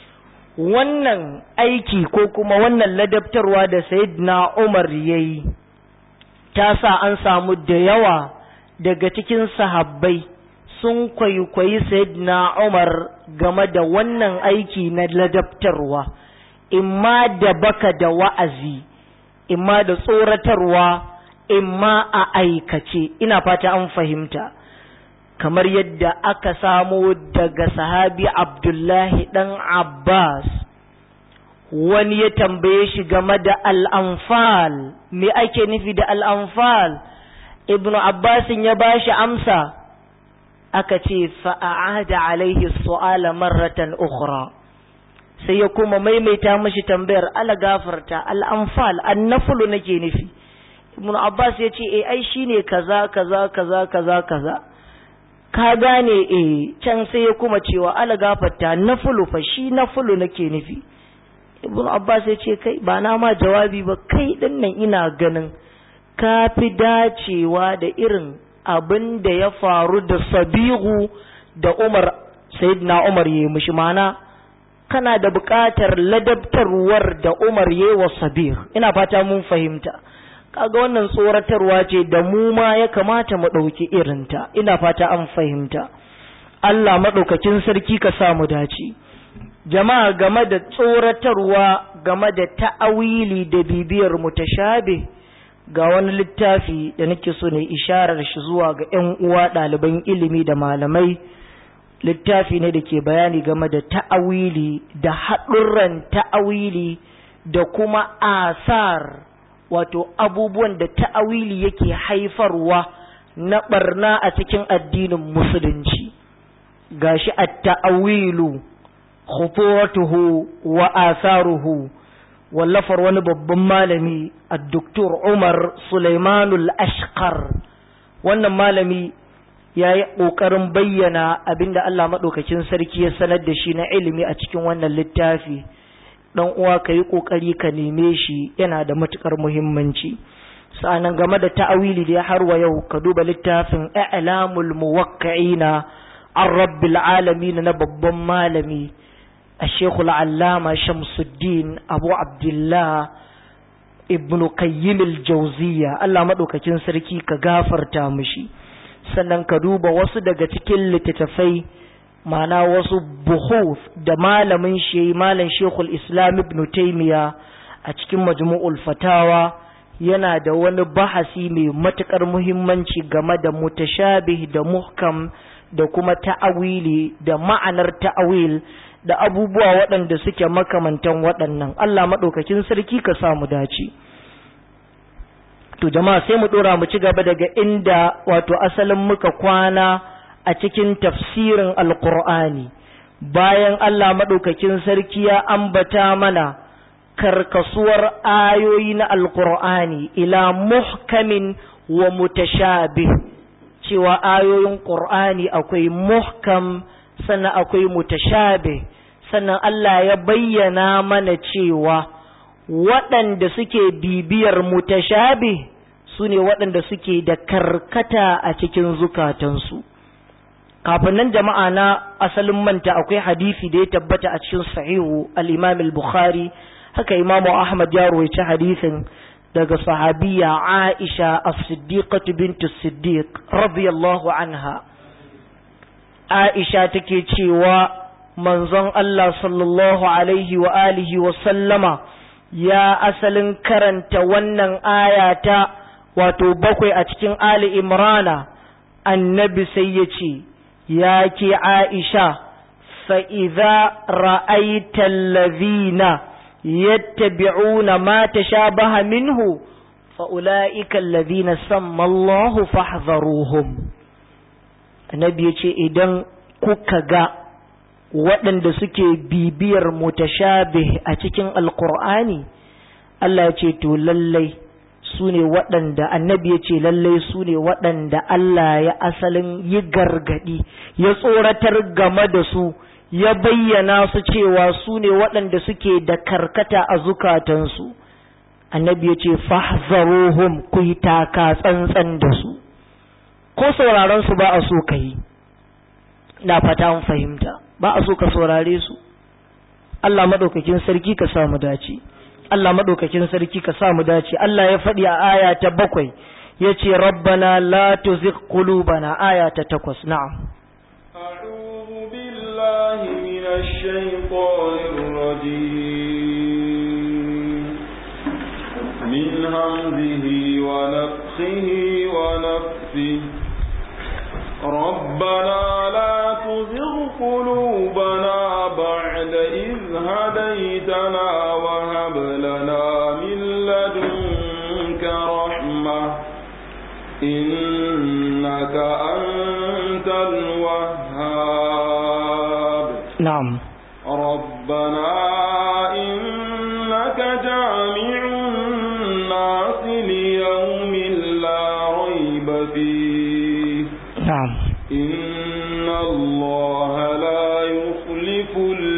wannan aiki ko kuma wannan ladabtarwa da sayyidina umar ya yi ta sa an samu da yawa daga cikin sahabbai sun kwaikwayi sayyidina Umar game da wannan aiki na ladabtarwa imma da baka da wa'azi imma da tsoratarwa imma a aikace ina fata an fahimta kamar yadda aka samo daga sahabi Abdullahi dan Abbas wani ya tambaye shi game da al'amfal me ake nufi da al'amfal ibn abbasin ya ba shi amsa aka ce fa'a'ada alaihi su'ala marratan ukhra sai ya kuma maimaita mashi tambayar ala gafarta al'amfal annafulu nake nufi ibn abbas ya ce e ai shine kaza kaza kaza kaza kaza ka gane e can sai ya kuma cewa ala gafarta nafulu fa shi nafulu nake nufi ibn abbas ya ce kai ba na ma jawabi ba kai din nan ina ganin ka fi dacewa da irin abin da ya faru da sabihu da umar sayyidina umar ya yi mishi mana kana da buƙatar ladabtarwar da umar ya yi wa sabih ina fata mun fahimta kaga wannan tsoratarwa ce da mu ma ya kamata mu ɗauki irinta ina fata an fahimta Allah maɗaukakin sarki ka sa mu dace jama'a game da tsoratarwa game da ta'awili da bibiyar mutashabi ga wani littafi da nake so ne isharar shi zuwa ga 'yan uwa ɗaliban ilimi da malamai littafi ne da ke bayani game da ta'awili da haɗurran ta'awili da kuma asar wato abubuwan da ta'awili yake haifarwa na ɓarna a cikin addinin musulunci gashi at-ta'awilu khutuwatuhu wa asaruhu wallafar wani babban malami a doktor Umar Sulaimanul Ashqar wannan malami ya yi ƙoƙarin bayyana abinda Allah maɗaukakin sarki ya sanar da shi na ilimi a cikin wannan littafi ɗan uwa ka yi ƙoƙari ka neme shi yana da matuƙar muhimmanci sa'annan game da ta'awili da ya harwa yau ka duba littafin i'lamul muwakka'ina an rabbil alamin na babban malami الشيخ العلامة شمس الدين أبو عبد الله ابن قيم الجوزية الله مدوكاكين سركي كغافر تامشي sannan ka duba wasu daga cikin littattafai mana wasu buhuf da malamin shi malam shekul islam ibn taimiya a cikin majmu'ul fatawa yana da wani bahasi mai matukar muhimmanci game da mutashabih da muhkam da kuma ta'awili da ma'anar ta'awil da abubuwa waɗanda suke makamantan waɗannan Allah maɗaukakin sarki ka samu dace to jama'a sai mu ɗora mu ci gaba daga inda wato asalin muka kwana a cikin tafsirin alkur'ani bayan Allah maɗaukakin sarki ya ambata mana karkasuwar ayoyi na alkur'ani ila muhkamin wa mutashabih cewa ayoyin ƙur'ani akwai muhkam sannan akwai mutashabih sannan Allah ya bayyana mana cewa waɗanda suke bibiyar mutashabih su ne waɗanda suke da karkata a cikin zukatansu kafin nan jama'a na asalin manta akwai hadisi da ya tabbata a cikin sahihu al-imam al-bukhari haka imam ahmad ya rawaita hadisin daga sahabiya aisha as-siddiqah bint as-siddiq radiyallahu anha aisha take cewa manzon Allah sallallahu alaihi wa alihi wa sallama ya asalin karanta wannan ayata wato bakwai a cikin Ali Imrana annabi sai ya ce ya ke Aisha fa'iza ra'aitan lazina yattabi'una ma tashabaha minhu fa'ula'ikan lazina sammallahu fahzaruhum annabi ya ce idan kuka ga waɗanda suke bibiyar mutashabih a cikin alkur'ani Allah ya ce to lallai su ne waɗanda annabi ya ce lallai su ne waɗanda Allah ya asalin yi gargaɗi ya tsoratar game da su ya bayyana su cewa su ne waɗanda suke da karkata a zukatansu annabi ya ce fahzaruhum ku yi taka tsantsan da su ko sauraron su ba a so ka yi na fata mun fahimta ba a so ka saurare su Allah madaukakin sarki ka samu dace Allah madaukakin sarki ka samu dace Allah ya faɗi a aya ta bakwai ya ce rabbana la tuzigh qulubana aya ta takwas na'am أعوذ بالله من الشيطان الرجيم من همزه ونفخه ونفثه ربنا لا تزغ قلوبنا بعد إذ هديتنا وهب لنا من لدنك رحمة إنك أنت الوهاب na'am ربنا إنك جامع الناس ليوم لا ريب فيه na'am إن الله لا يخلف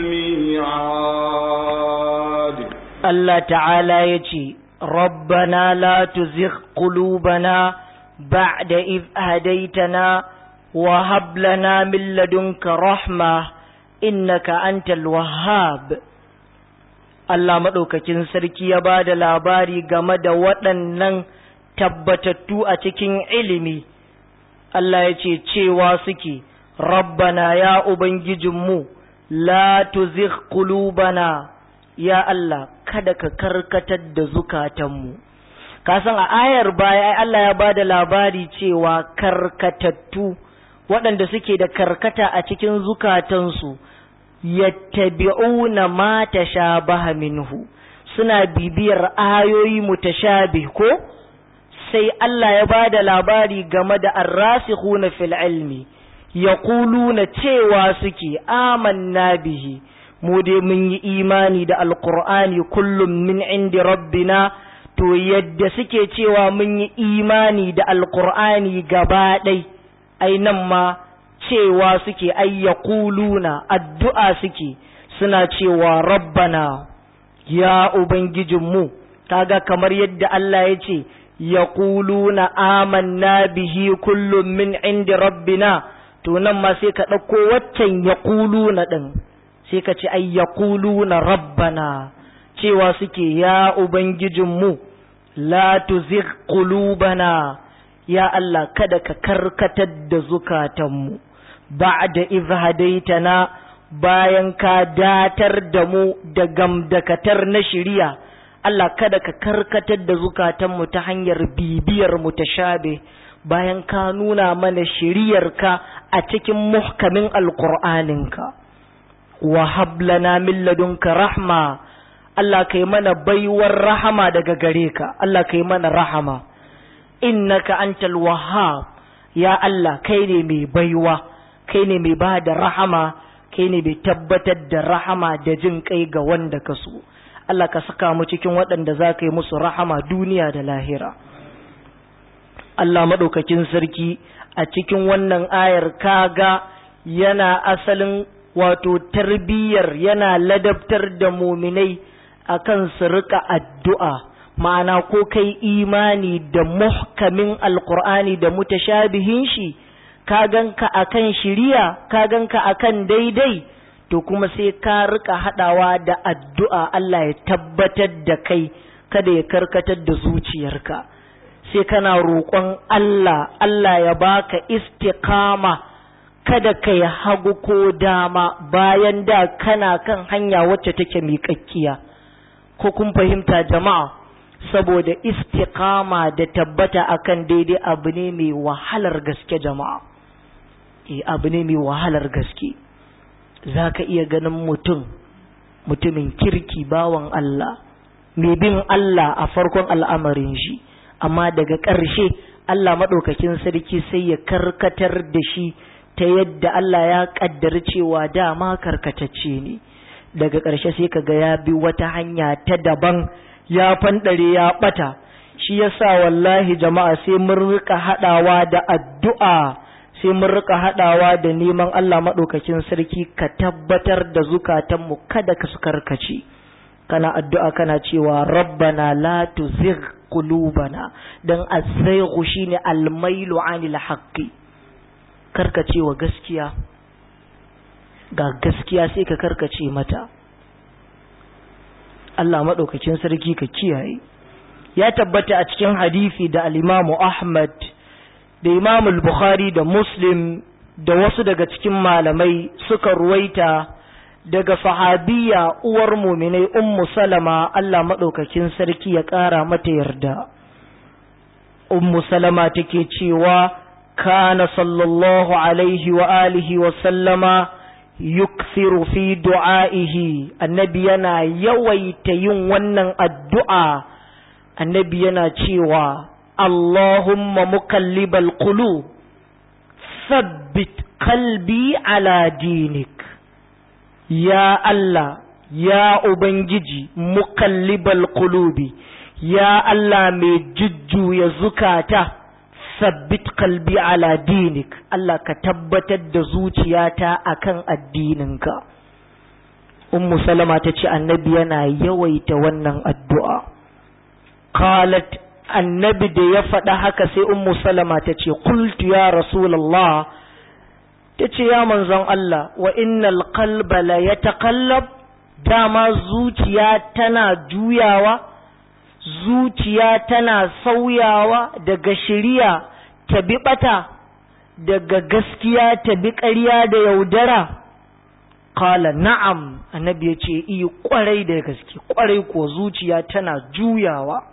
الميعاد Allah ta'ala ya ce rabbana la tuzigh qulubana ba'da idh hadaytana wa hab lana min ladunka rahma innaka antal wahhab Allah madaukakin sarki ya ba da labari game da waɗannan tabbatattu a cikin ilimi Allah ya ce cewa suke rabbana ya ubangijinmu la tuzigh qulubana ya Allah kada ka karkatar da zukatanmu ka san a ayar baya ai Allah ya bada labari cewa karkatattu waɗanda suke da karkata a cikin zukatansu yattabi'una ma tashabaha minhu suna bibiyar ayoyi mutashabih ko sai Allah ya bada labari game da arrasikhuna fil ilmi yaquluna cewa suke amanna bihi mu dai mun yi imani da alqur'ani kullum min indi rabbina to yadda suke cewa mun yi imani da alqur'ani gaba ɗai ai nan ma cewa suke ai yaquluna addu'a suke suna cewa rabbana ya ubangijinmu kaga kamar yadda Allah ya ce yaquluna amanna bihi kullum min indi rabbina to nan ma sai ka ɗauko waccan yaquluna ɗin sai ka ce ai yaquluna rabbana cewa suke ya ubangijinmu la tuzigh qulubana ya Allah kada ka karkatar da zukatanmu ba'da idh hadaitana bayan ka datar da mu da gamdakatar na shiriya Allah kada ka karkatar da zukatanmu ta hanyar bibiyar mutashabe bayan ka nuna mana shiriyarka a cikin muhkamin alqur'aninka wa hablana min ladunka rahma Allah kai mana baiwar rahama daga gare ka Allah kai mana rahama innaka antal wahhab ya Allah kai ne mai baiwa kai ne mai bada rahama kai ne mai tabbatar da rahama da jin kai ga wanda ka so Allah ka saka mu cikin waɗanda za ka yi musu rahama duniya da lahira Allah maɗaukakin sarki a cikin wannan ayar kaga yana asalin wato tarbiyyar yana ladabtar da muminai akan su rika addu'a ma'ana ko kai imani da muhkamin alkur'ani da mutashabihin shi ka ganka akan shiriya ka ganka akan daidai to kuma sai ka rika hadawa da addu'a Allah ya tabbatar da kai kada ya karkatar da zuciyarka sai kana roƙon Allah Allah ya baka istiqama kada ka yi hagu ko dama bayan da kana kan hanya wacce take miƙaƙƙiya ko kun fahimta jama'a saboda istiqama da tabbata akan daidai abu ne mai wahalar gaske jama'a eh abu ne mai wahalar gaske zaka iya ganin mutum mutumin kirki bawan Allah mai bin Allah a farkon al'amarin shi amma daga ƙarshe Allah maɗaukakin sarki sai ya karkatar da shi ta yadda Allah ya ƙaddar cewa dama karkatacce ne daga ƙarshe sai kaga ya bi wata hanya ta daban ya fanɗare ya ɓata shi yasa wallahi jama'a sai mun rika haɗawa da addu'a sai mun rika haɗawa da neman Allah maɗaukakin sarki ka tabbatar da zukatanmu kada ka su karkace kana addu'a kana cewa rabbana la tuzigh qulubana dan az-zayghu shine al-mailu 'anil haqqi karkacewa gaskiya ga gaskiya sai ka karkace mata Allah maɗaukakin sarki ka kiyaye ya tabbata a cikin hadisi da al-Imam Ahmad da Imam al-Bukhari da Muslim da wasu daga cikin malamai suka ruwaita daga sahabiya uwar muminai ummu salama Allah maɗaukakin sarki ya ƙara mata yarda ummu salama take cewa kana sallallahu alaihi wa alihi wa sallama yukthiru fi du'a'ihi annabi yana yawaita yin wannan addu'a annabi yana cewa Allahumma mukallibal qulub thabbit qalbi ala dinik ya Allah ya ubangiji mukallibal qulubi ya Allah mai jujjuya zukata sabbit kalbi ala dinik Allah ka tabbatar da zuciyata akan addininka ummu salama ta ce annabi yana yawaita wannan addu'a qalat annabi da ya faɗa haka sai ummu salama ta ce qultu ya rasulullah ta ce ya manzon Allah wa innal qalba la yataqallab dama zuciya tana juyawa zuciya tana sauyawa daga shiriya ta bi bata daga gaskiya ta bi ƙarya da yaudara kala na'am annabi ya ce iya kwarai da gaske kwarai ko zuciya tana juyawa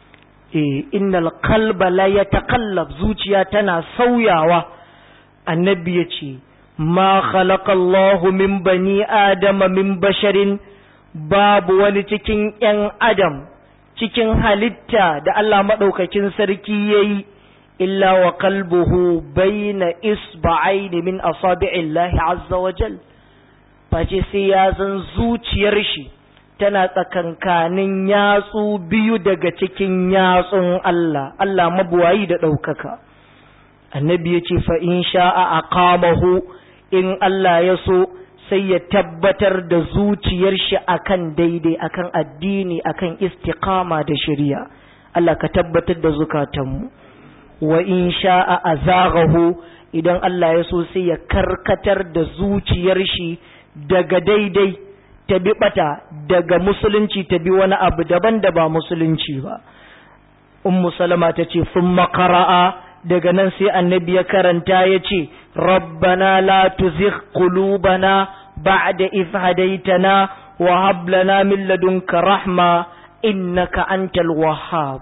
e innal qalba la yataqallab zuciya tana sauyawa annabi ya ce ma khalaqa Allahu min bani adama min basharin babu wani cikin 'yan adam cikin halitta da Allah maɗaukakin sarki ya yi illa wa kalbuhu bayna isba'aini min asabi'illahi azza wa jal face sai ya zan zuciyar shi tana tsakankanin yatsu biyu daga cikin yatsun Allah Allah mabuwayi da ɗaukaka annabi ya ce fa in sha'a aqamahu in Allah ya so sai ya tabbatar da zuciyar shi akan daidai akan addini akan istiqama da shari'a Allah ka tabbatar da zukatanmu wa in sha'a azaghahu idan Allah ya so sai ya karkatar da zuciyar shi daga daidai ta bi bata daga musulunci ta bi wani abu daban da ba musulunci ba ummu salama ta ce sun makara'a daga nan sai annabi ya karanta ya ce rabbana la tuzigh qulubana ba'da idh hadaytana wa hab lana min ladunka rahma innaka antal wahhab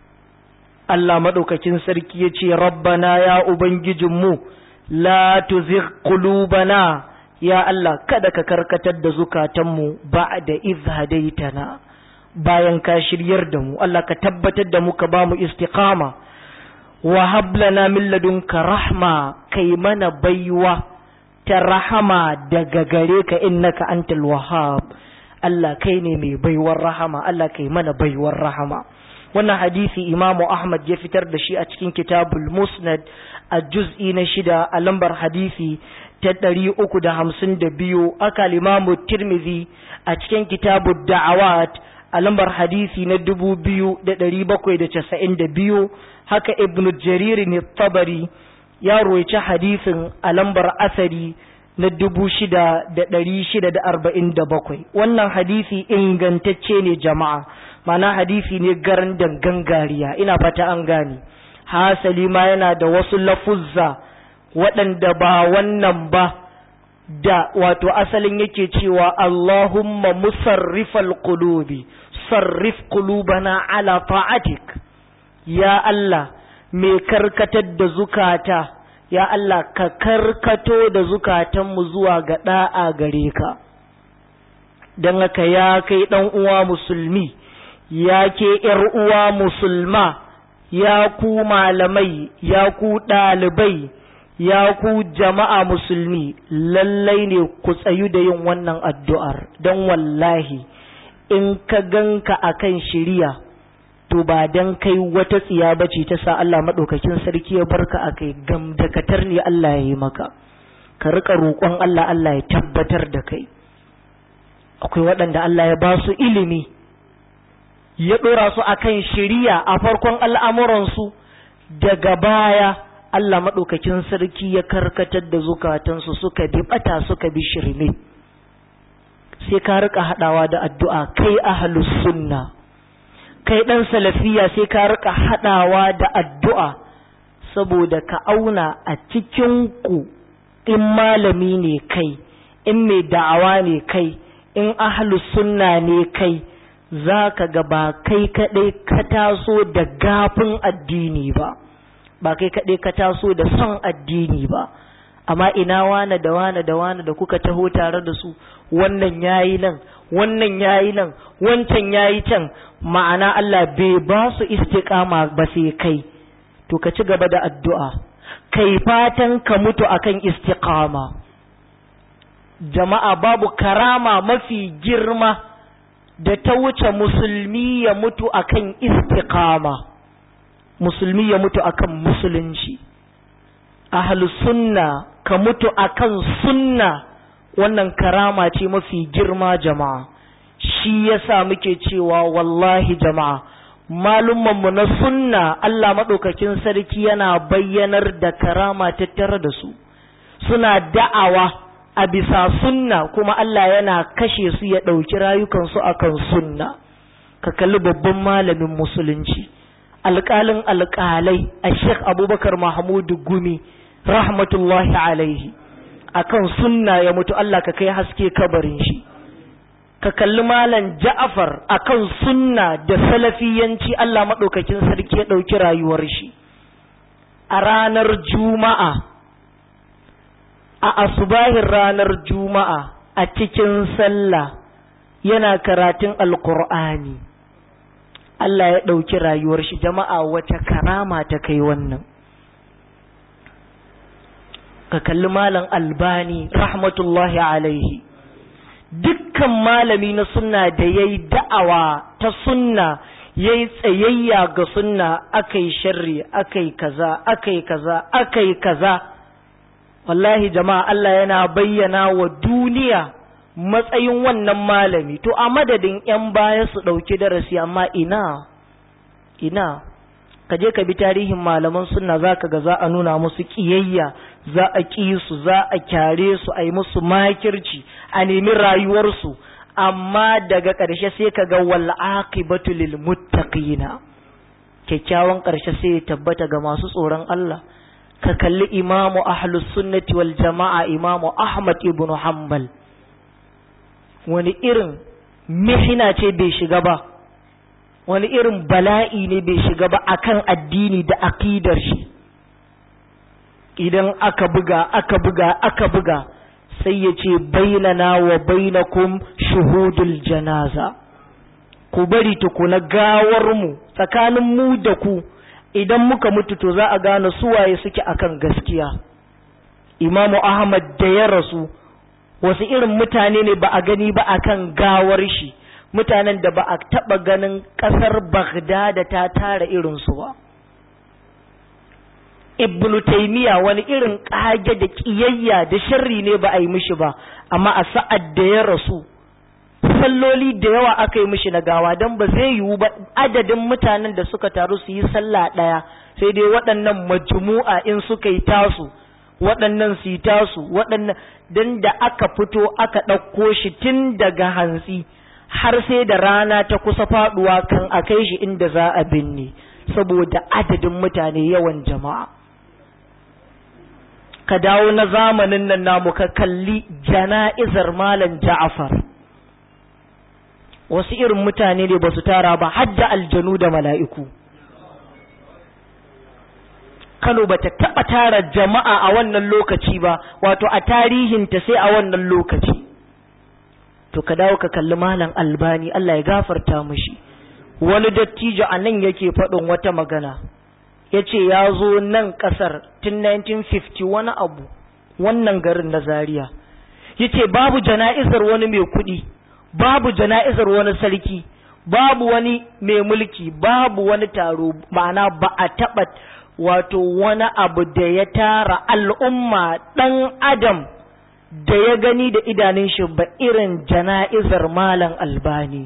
Allah madaukakin sarki ya ce rabbana ya ubangijinmu la tuzigh qulubana ya Allah kada ka karkatar da zukatanmu ba'da idh hadaytana bayan ka shiryar da mu Allah ka tabbatar da mu ka ba mu istiqama wa hablana min ladunka rahma kai mana baiwa ta rahama daga gare ka innaka antal wahhab Allah kai ne mai baiwar rahama Allah kai mana baiwar rahama wannan hadisi imamu Ahmad ya fitar da shi a cikin kitabul musnad a juz'i na shida a lambar hadisi ta ɗari uku da hamsin da biyu aka limamu tirmidhi a cikin kitabul da'awat a lambar hadisi na dubu biyu da ɗari bakwai da casa'in da biyu haka ibnu jariri ne tabari ya roici hadisin a lambar asari na dubu shida da ɗari shida da arba'in da bakwai wannan hadisi ingantacce ne jama'a mana hadisi ne garin gangariya ina fata an gane hasali ma yana da wasu lafuzza waɗanda ba wannan ba da wato asalin yake cewa Allahumma musarrifal qulubi sarrif qulubana ala ta'atik ya Allah mai karkatar da zukata ya Allah ka karkato da zukatanmu zuwa ga da'a gare ka don haka ya kai ɗan uwa musulmi ya ke ‘yar uwa musulma ya ku malamai ya ku ɗalibai ya ku jama'a musulmi lallai ne ku tsayu da yin wannan addu'ar don wallahi in ka ganka akan shiriya to ba dan kai wata tsiya bace ta sa Allah madaukakin sarki ya barka akai gam da katar ne Allah ya yi maka ka rika roƙon Allah Allah ya tabbatar da kai akwai waɗanda Allah ya ba su ilimi ya ɗora su akan shiriya a farkon al'amuransu daga baya Allah maɗaukakin sarki ya karkatar da zukatansu suka bi ɓata suka bi shirme sai ka rika haɗawa da addu'a kai ahlus sunna kai ɗan salafiya sai ka rika haɗawa da addu'a saboda ka auna a cikin ku in malami ne kai in mai da'awa ne kai in ahlus sunna ne kai za ka ga ba kai kaɗai ka taso da gafin addini ba ba kai kaɗai ka taso da son addini ba amma ina wane da wane da wane da kuka taho tare da su wannan yayi nan wannan yayi nan wancan yayi can ma'ana Allah bai ba su istiqama ba sai kai to ka ci gaba da addu'a kai fatan ka mutu akan istiqama jama'a babu karama mafi girma da ta wuce musulmi ya mutu akan istiqama musulmi ya mutu akan musulunci ahlu sunna ka mutu akan sunna wannan karama ce mafi girma jama'a shi yasa muke cewa wallahi jama'a malummanmu na sunna Allah maɗaukakin sarki yana bayyanar da karama tattare da su suna da'awa a bisa sunna kuma Allah yana kashe su ya ɗauki rayukansu akan sunna ka kalli babban malamin musulunci alƙalin alƙalai a sheikh abubakar mahmudu gumi rahmatullahi alaihi akan sunna ya mutu Allah ka kai haske kabarin shi ka kalli malam ja'afar akan sunna da salafiyanci Allah maɗaukakin sarki ya ɗauki rayuwar shi a ranar juma'a a asubahin ranar juma'a a cikin sallah yana karatun alkur'ani Allah ya ɗauki rayuwar shi jama'a wace karama ta kai wannan ka kalli malam albani rahmatullahi alaihi dukkan malami na sunna da ya yi da'awa ta sunna ya yi tsayayya ga sunna aka yi sharri aka yi kaza aka yi kaza aka yi kaza wallahi jama'a Allah yana bayyana wa duniya matsayin wannan malami to a madadin 'yan baya su ɗauki darasi amma ina ina ka je ka bi tarihin malaman sunna za ka ga za a nuna musu ƙiyayya za a ƙi su za a kyare su a yi musu makirci a nemi rayuwarsu amma daga ƙarshe sai ka ga wal aqibatu lil muttaqina kyakkyawan ƙarshe sai ya tabbata ga masu tsoron Allah ka kalli imamu ahlus sunnati wal jama'a imamu ahmad ibn hanbal wani irin mihina ce bai shiga ba wani irin bala'i ne bai shiga ba akan addini da aqidar shi idan aka buga aka buga aka buga sai ya ce bainana wa bainakum shuhudul janaza ku bari tukuna gawar mu tsakanin mu da ku idan muka mutu to za a gane suwaye suke akan gaskiya imamu ahmad da ya rasu wasu irin mutane ne ba a gani ba akan gawar shi mutanen da ba a taɓa ganin ƙasar bagdada ta tara irinsu ba ibnu taimiya wani irin ƙage da ƙiyayya da sharri ne ba a yi mishi ba amma a sa'ad da ya rasu salloli da yawa aka yi mishi na gawa don ba zai yiwu ba adadin mutanen da suka taru su yi sallah ɗaya sai dai waɗannan majmu'a in suka yi tasu waɗannan su yi tasu waɗannan dan da aka fito aka ɗauko shi tun daga hantsi har sai da rana ta kusa faɗuwa kan a kai shi inda za a binne saboda adadin mutane yawan jama'a ka dawo na zamanin nan namu ka kalli jana'izar malam ja'afar wasu irin mutane ne ba su tara ba hadda aljanu da mala'iku Kano ba ta taɓa tara jama'a a wannan lokaci ba wato a tarihinta sai a wannan lokaci to ka dawo ka kalli malam albani Allah ya gafarta mushi wani dattijo a nan yake faɗin wata magana ya ce ya zo nan ƙasar tun 1950 wani abu wannan garin na zaria ya ce babu jana'izar wani mai kuɗi babu jana'izar wani sarki babu wani mai mulki babu wani taro ma'ana ba a taɓa wato wani abu da ya tara al'umma ɗan adam da ya gani da idanun shi ba irin jana'izar malam albani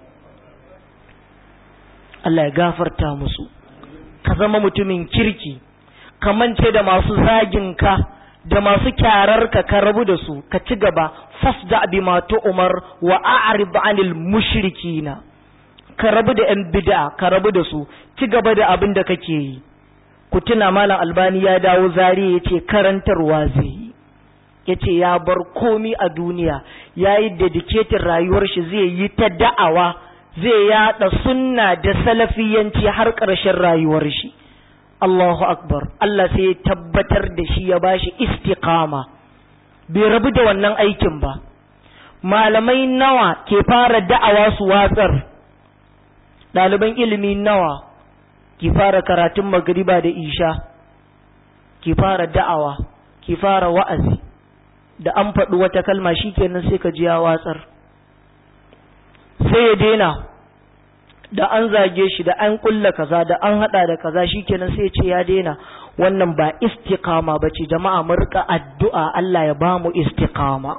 Allah ya gafarta musu ka zama mutumin kirki ka mance da masu zaginka da masu kyararka ka rabu da su ka ci gaba fasda bima umar wa a'rid 'anil mushrikina ka rabu da yan bid'a ka rabu da su ci gaba da abin da kake yi ku tuna malam albani ya dawo zari yace karantarwa zai yi yace ya bar komi a duniya yayi dedicated rayuwar shi zai yi ta da'awa zai yada sunna da salafiyanci har ƙarshen rayuwar shi Allahu akbar Allah sai ya tabbatar da shi ya bashi istiqama bai rabu da wannan aikin ba malamai nawa ke fara da'awa su watsar ɗaliban ilimi nawa ki fara karatun magriba da isha ki fara da'awa ki fara wa'azi da an faɗi wata kalma shikenan sai ka ji ya watsar sai ya daina da an zage shi da an kulla kaza da an hada da kaza shikenan sai ya ce ya daina wannan ba istiqama bace jama'a mu rika addu'a Allah ya ba mu istiqama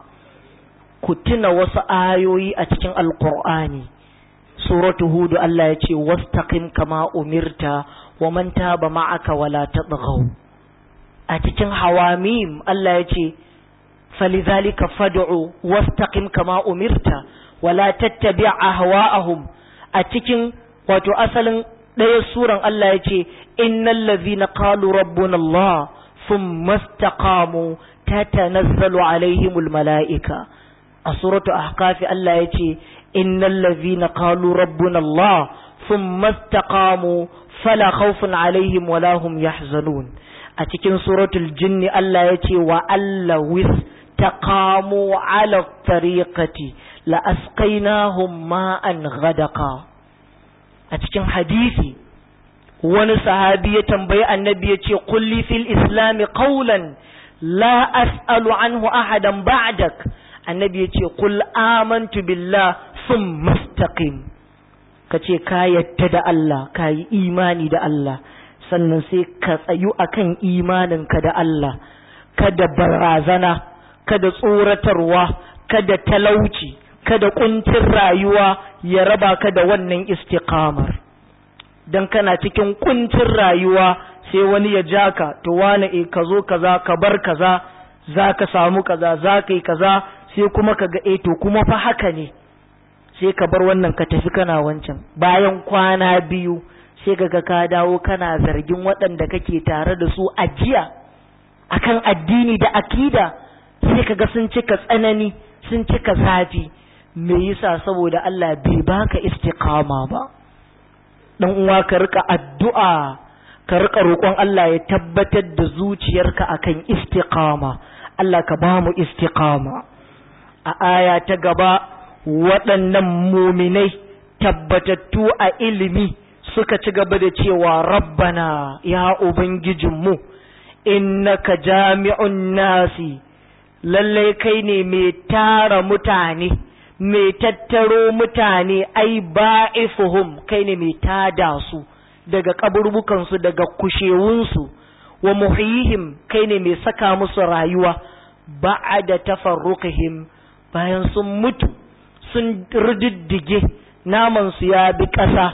ku tuna wasu ayoyi a cikin alqur'ani suratu hud Allah ya ce wastaqim kama umirta wa man taba ma'aka wala tadghaw a cikin hawamim Allah ya ce falizalika fad'u wastaqim kama umirta wala tattabi' ahwa'ahum a cikin wato asalin ɗaya suran Allah ya ce innal ladhina qalu rabbuna Allah thumma istaqamu tatanazzalu alaihimul mala'ika a suratu ahqaf Allah ya ce innal ladhina qalu rabbuna Allah thumma istaqamu fala khawfun alaihim wala hum yahzanun a cikin suratul jinni Allah ya ce wa allawis taqamu ala tariqati la asqainahum ma'an ghadaqa a cikin hadisi wani sahabi ya tambayi annabi ya ce kulli fil islami qawlan la as'alu anhu ahadan ba'dak annabi ya ce qul amantu billah thumma istaqim kace ka yadda da Allah ka yi imani da Allah sannan sai ka tsayu akan imaninka da Allah kada barazana kada tsoratarwa kada talauci kada kuncin rayuwa ya raba ka da wannan istiqamar dan kana cikin kuncin rayuwa sai wani ya ja ka to wani e ka zo kaza ka bar kaza za ka samu kaza za ka yi kaza sai kuma ka ga e to kuma fa haka ne sai ka bar wannan ka tafi kana wancan bayan kwana biyu sai ka ga ka dawo kana zargin waɗanda kake tare da su a jiya akan addini da akida sai ka ga sun cika tsanani sun cika zafi me yasa saboda Allah bai baka istiqama ba dan uwa ka rika addu'a ka rika roƙon Allah ya tabbatar da zuciyarka akan istiqama Allah ka ba mu istiqama a aya ta gaba waɗannan muminai tabbatattu a ilimi suka ci gaba da cewa rabbana ya ubangijinmu innaka jami'un nasi lallai kai ne mai tara mutane mai tattaro mutane ai ba'ifuhum kai ne mai tada su daga kaburbukansu daga kushewunsu wa muhyihim kai ne mai saka musu rayuwa ba'ada tafarruqihim bayan sun mutu sun rididdige naman su ya bi ƙasa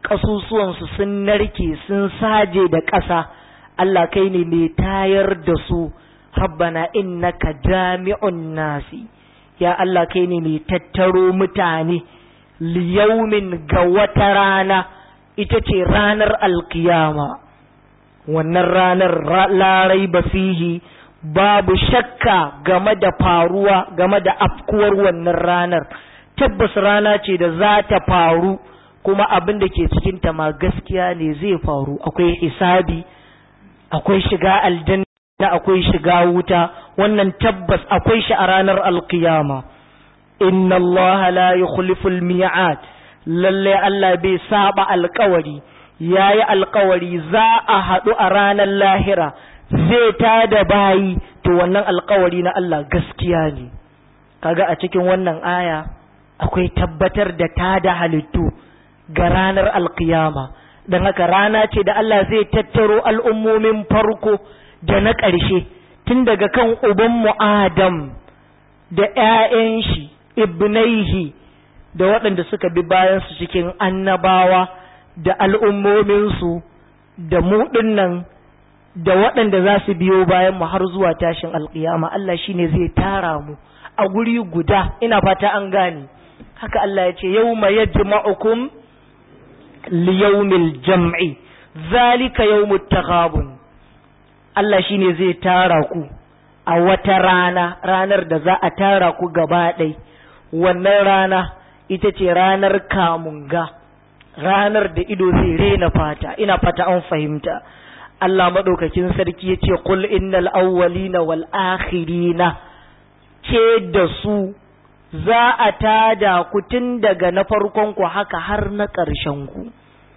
ƙasusuwansu sun narke sun saje da ƙasa Allah kai ne mai tayar da su rabbana innaka jami'un nasi ya Allah kai ne mai tattaro mutane liyaumin ga wata rana ita ce ranar alkiyama wannan ranar larai fihi babu shakka game da faruwa game da afkuwar wannan ranar tabbas rana ce da za ta faru kuma abin da ke cikinta ma gaskiya ne zai faru akwai hisabi akwai shiga aljanna akwai shiga wuta wannan tabbas akwai shi a ranar alkiyama inna Allah la yukhlifu al-mi'ad lalle Allah bai saba alkawari yayi alkawari za a haɗu a ranar lahira zai tada bayi to wannan alkawari na Allah gaskiya ne kaga a cikin wannan aya akwai tabbatar da tada halittu ga ranar alkiyama don haka rana ce da Allah zai tattaro al'ummomin farko da na ƙarshe tun daga kan ubanmu Adam da ‘ya'yan shi ibnaihi da waɗanda suka bi bayansu cikin annabawa da al'ummominsu da mu nan da waɗanda za su biyo bayan mu har zuwa tashin alƙiyama Allah shi ne zai tara mu a guri guda ina fata an gane haka Allah ya ce yau ma yajma'ukum liyaumil jam'i zalika yawmut taghabun Allah shine zai tara ku a wata rana ranar da za a tara ku gaba ɗai wannan rana ita ce ranar kamunga ranar da ido zai rena fata ina fata an fahimta Allah maɗaukakin sarki ya ce kul innal awwalina wal akhirina ce da su za a tada ku tun daga na farkon ku haka har na ƙarshen ku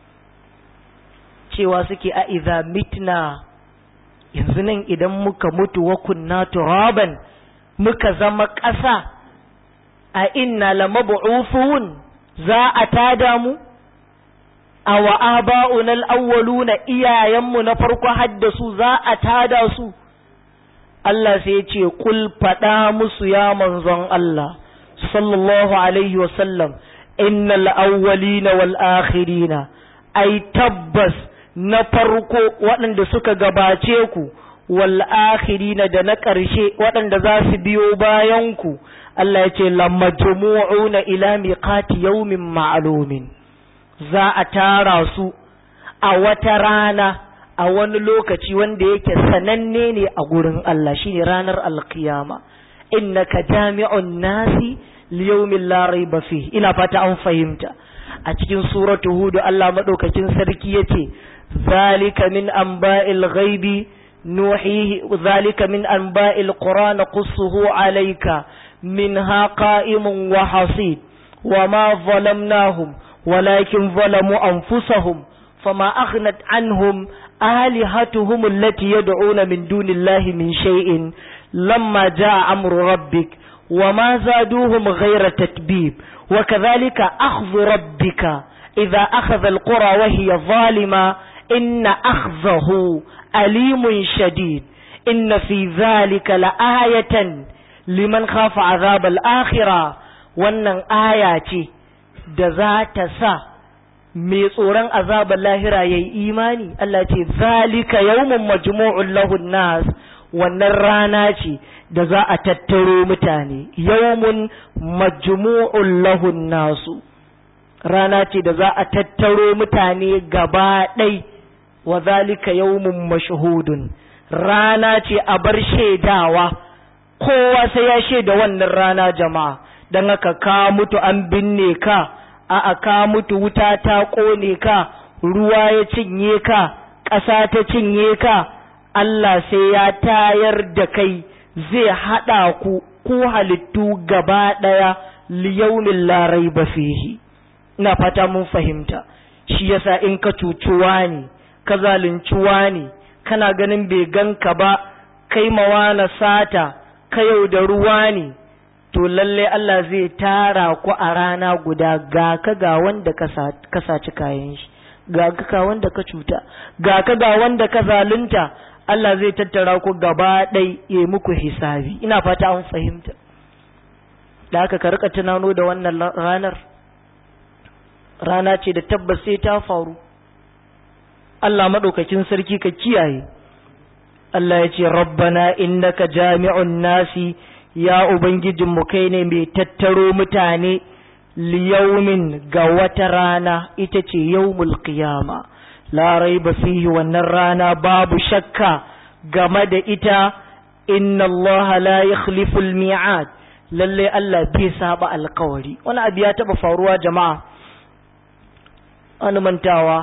cewa suke a iza mitna yanzu nan idan muka mutu wa kunna turaban muka zama ƙasa a inna lamab'uthun za a tada mu a wa aba'una al-awwaluna iyayenmu na farko haddasu za a tada su Allah sai ya ce kul faɗa musu ya manzon Allah sallallahu alaihi wa sallam innal awwalina wal akhirina ai tabbas na farko waɗanda suka gabace ku wal akhirina da na ƙarshe waɗanda za su biyo bayan ku Allah ya ce lamajmu'una ila miqati yawmin ma'lumin za a tara su a wata rana a wani lokaci wanda yake sananne ne a gurin Allah shine ranar alkiyama innaka jami'un nasi liyawmin la raiba fi ina fata an fahimta a cikin suratu hud Allah madaukakin sarki yace zalika min anba'il ghaibi nuhihi zalika min anba'il qur'an qussuhu alayka minha qa'imun wa hasid وما ظلمناهم ولكن ظلموا أنفسهم فما أغنت عنهم آلهتهم التي يدعون من دون الله من شيء لما جاء أمر ربك وما زادوهم غير تتبيب وكذلك أخذ ربك إذا أخذ القرى وهي ظالمة إن أخذه أليم شديد إن في ذلك لآية لمن خاف عذاب الآخرة wannan aya ce da za ta sa mai tsoron azabar lahira ya yi imani Allah ce zalika yawmun majmu'un lahun nas wannan rana ce da za a tattaro mutane yawmun majmu'un lahun nasu rana ce da za a tattaro mutane gaba ɗai wa zalika yawmun mashhudun rana ce a bar shaidawa kowa sai ya shaida wannan rana jama'a don haka ka mutu an binne ka a'a ka mutu wuta ta ƙone ka ruwa ya cinye ka ƙasa ta cinye ka Allah sai ya tayar da kai zai haɗa ku ku halittu gaba ɗaya liyaumin larai ba fihi ina fata mun fahimta shi yasa in ka cucuwa ne ka zaluncuwa ne kana ganin bai ganka ba kai mawana sata ka yau da ruwa ne to lalle Allah zai tara ku a rana guda ga ka ga wanda ka saci kayan shi ga ka ga wanda ka cuta ga ka ga wanda ka zalunta Allah zai tattara ku gaba ɗai ya muku hisabi ina fata an fahimta da haka ka rika tunano da wannan ranar rana ce da tabbas sai ta faru Allah maɗaukakin sarki ka kiyaye Allah ya ce rabbana innaka jami'un nasi ya ubangijinmu kai ne mai tattaro mutane liyaumin ga wata rana ita ce yawmul qiyama la raiba fihi wannan rana babu shakka game da ita inna Allah la yakhlifu al-mi'ad lalle Allah bai saba alkawari wani abu ya taba faruwa jama'a wani mantawa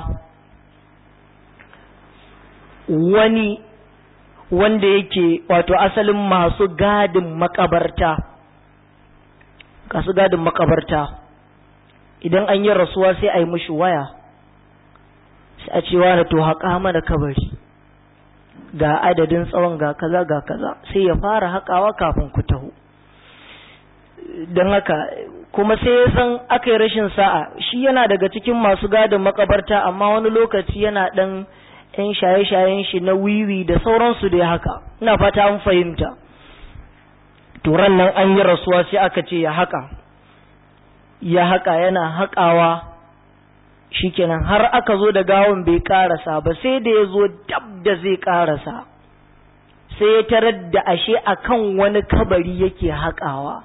wani wanda yake wato asalin masu gadin makabarta kasu gadin makabarta idan an yi rasuwa sai a yi mushi waya sai a cewa da to haƙa mana kabari ga adadin tsawon ga kaza ga kaza sai ya fara haƙawa kafin ku taho don haka kuma sai ya san aka yi rashin sa'a shi yana daga cikin masu gadin makabarta amma wani lokaci yana ɗan yan shaye-shayen shi na wiwi da sauransu da haka ina fata an fahimta turan nan an yi rasuwa sai aka ce ya haka ya haka yana haƙawa shikenan har aka zo da gawon bai ƙarasa ba sai da ya zo dab da zai ƙarasa sai ya tarar da ashe akan wani kabari yake haƙawa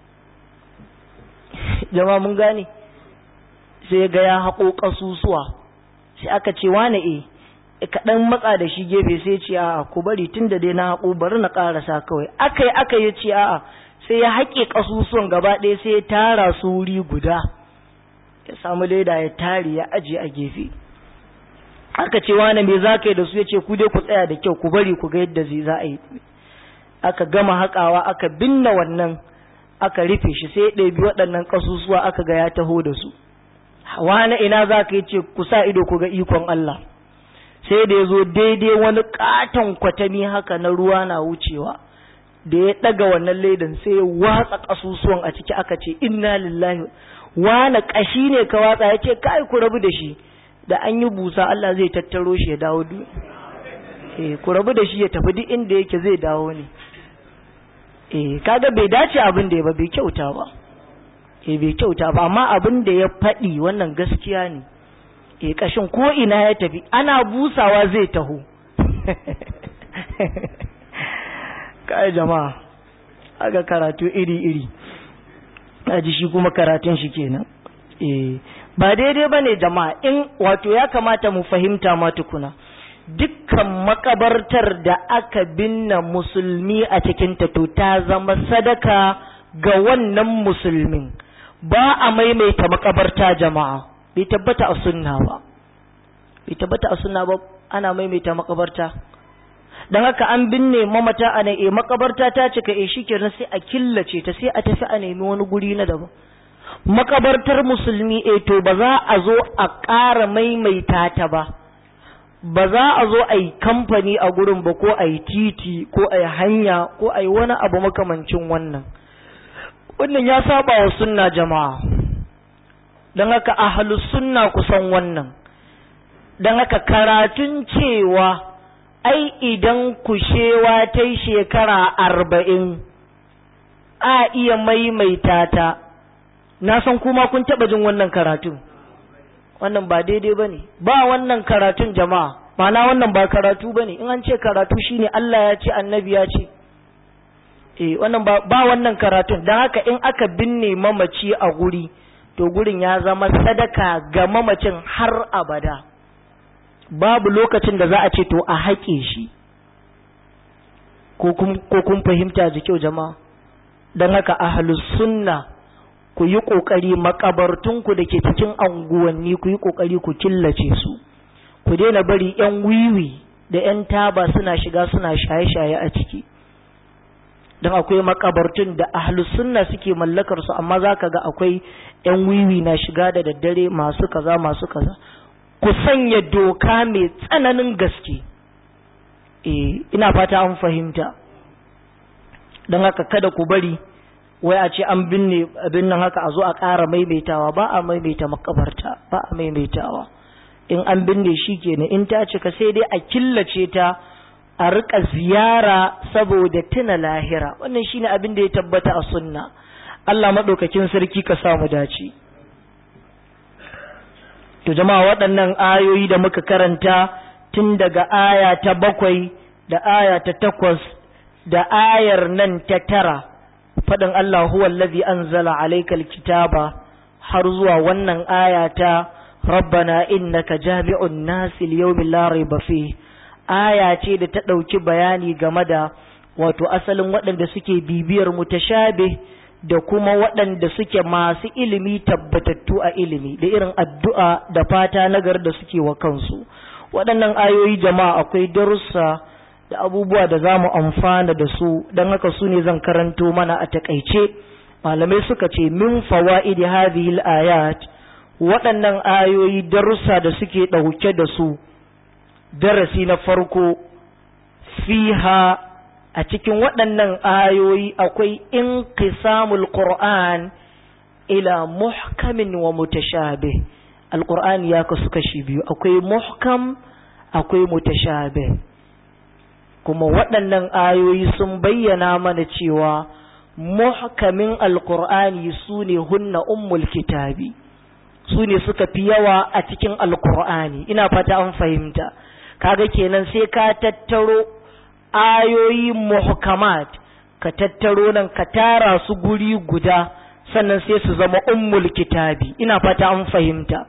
jama mun gane sai ga ya haƙo ƙasusuwa sai aka ce wane e kaɗan matsa da shi gefe sai ce a'a ku bari tun da dai na haƙo bari na ƙarasa kawai aka yi aka yi ce a'a sai ya haƙe ƙasusuwan gaba ɗaya sai ya tara su wuri guda ya samu leda ya tare ya aje a gefe aka ce wane me za ka yi da su ya ce ku dai ku tsaya da kyau ku bari ku ga yadda zai za a yi aka gama haƙawa aka binne wannan aka rufe shi sai ya ɗabi waɗannan ƙasusuwa aka ga ya taho da su wane ina za ka yi ce ku sa ido ku ga ikon Allah sai da ya zo daidai wani katon kwatami haka na ruwa na wucewa da ya ɗaga wannan ledan sai ya watsa ƙasusuwan a ciki aka ce inna lillahi wane ƙashi ne ka watsa ya ce kai ku rabu da shi da an yi busa Allah zai tattaro shi ya dawo duk eh ku rabu da shi ya tafi duk inda yake zai dawo ne eh kaga bai dace abin da ya ba bai kyauta ba eh bai kyauta ba amma abin da ya faɗi wannan gaskiya ne e kashin ko ina ya tafi ana busawa zai taho kai jama'a aga karatu iri-iri aji shi kuma karatun shi kenan eh ba daidai bane jama'a in wato ya kamata mu fahimta ma tukuna dukkan makabartar da aka binne musulmi a cikin ta to ta zama sadaka ga wannan musulmin ba a maimaita makabarta jama'a bai tabbata a sunna ba bai tabbata a sunna ba ana maimaita makabarta don haka an binne mamata a e makabarta ta cika e shikenan sai a killace ta sai a tafi a nemi wani guri na daban makabartar musulmi e to ba za a zo a ƙara maimaita ta ba ba za a zo a yi kamfani a gurin ba ko a yi titi ko a yi hanya ko a yi wani abu makamancin wannan wannan ya saba wa sunna jama'a don haka ahalus sunna kusan wannan don haka karatun cewa ai idan kushewa ta yi shekara arba'in a iya maimaita ta na san kuma kun taɓa jin wannan karatun wannan ba daidai ba ne ba wannan karatun jama'a mana wannan ba karatu ba ne in an ce karatu shine Allah ya ce annabi ya ce eh wannan ba, ba wannan karatun don haka in aka binne mamaci a guri to gurin ya zama sadaka ga mamacin har abada babu lokacin da za a ce to a haƙe shi ko kun fahimta da kyau jama'a don haka ahlus sunna ku yi ƙoƙari makabartunku da ke cikin anguwanni ku yi ƙoƙari ku killace su ku daina bari 'yan wiwi da 'yan taba suna shiga suna shaye-shaye a ciki don akwai makabartun da ahlus sunna suke mallakar su amma zaka ga akwai yan wiwi na shiga da daddare masu kaza masu kaza ku sanya doka mai tsananin gaske eh ina fata an fahimta don haka kada ku bari wai a ce an binne abin nan haka a zo a ƙara maimaitawa ba a maimaita makabarta ba a maimaitawa in an binne shi kenan in ta cika sai dai a killace ta a rika ziyara saboda tuna lahira wannan shine abin da ya tabbata a sunna Allah madaukakin sarki ka samu dace to jama'a waɗannan ayoyi da muka karanta tun daga aya ta bakwai da aya ta takwas da ayar nan ta tara faɗin Allah huwa allazi anzala alaykal kitaba har zuwa wannan aya ta rabbana innaka jami'un nasi liyawmin la rayba fi aya ce da ta ɗauki bayani game da wato asalin waɗanda suke bibiyar mutashabih da kuma waɗanda suke masu ilimi tabbatattu a ilimi da irin addu'a da fata nagar da suke wa kansu waɗannan ayoyi jama'a akwai darussa da abubuwa da za mu amfana da su don haka su ne zan karanto mana a takaice malamai suka ce min fawa'idi hadhihi ayat waɗannan ayoyi darussa da suke ɗauke da su darasi na farko fiha a cikin waɗannan ayoyi akwai inqisamul qur'an ila muhkamin wa mutashabih alqur'ani ya kasu kashi biyu akwai muhkam akwai mutashabih kuma waɗannan ayoyi sun bayyana mana cewa muhkamin alqur'ani sune hunna ummul kitabi su ne suka fi yawa a cikin alqur'ani ina fata an fahimta kaga kenan sai ka tattaro ayoyi muhkamat ka tattaro nan ka tara su guri guda sannan sai su zama ummul kitabi ina fata an fahimta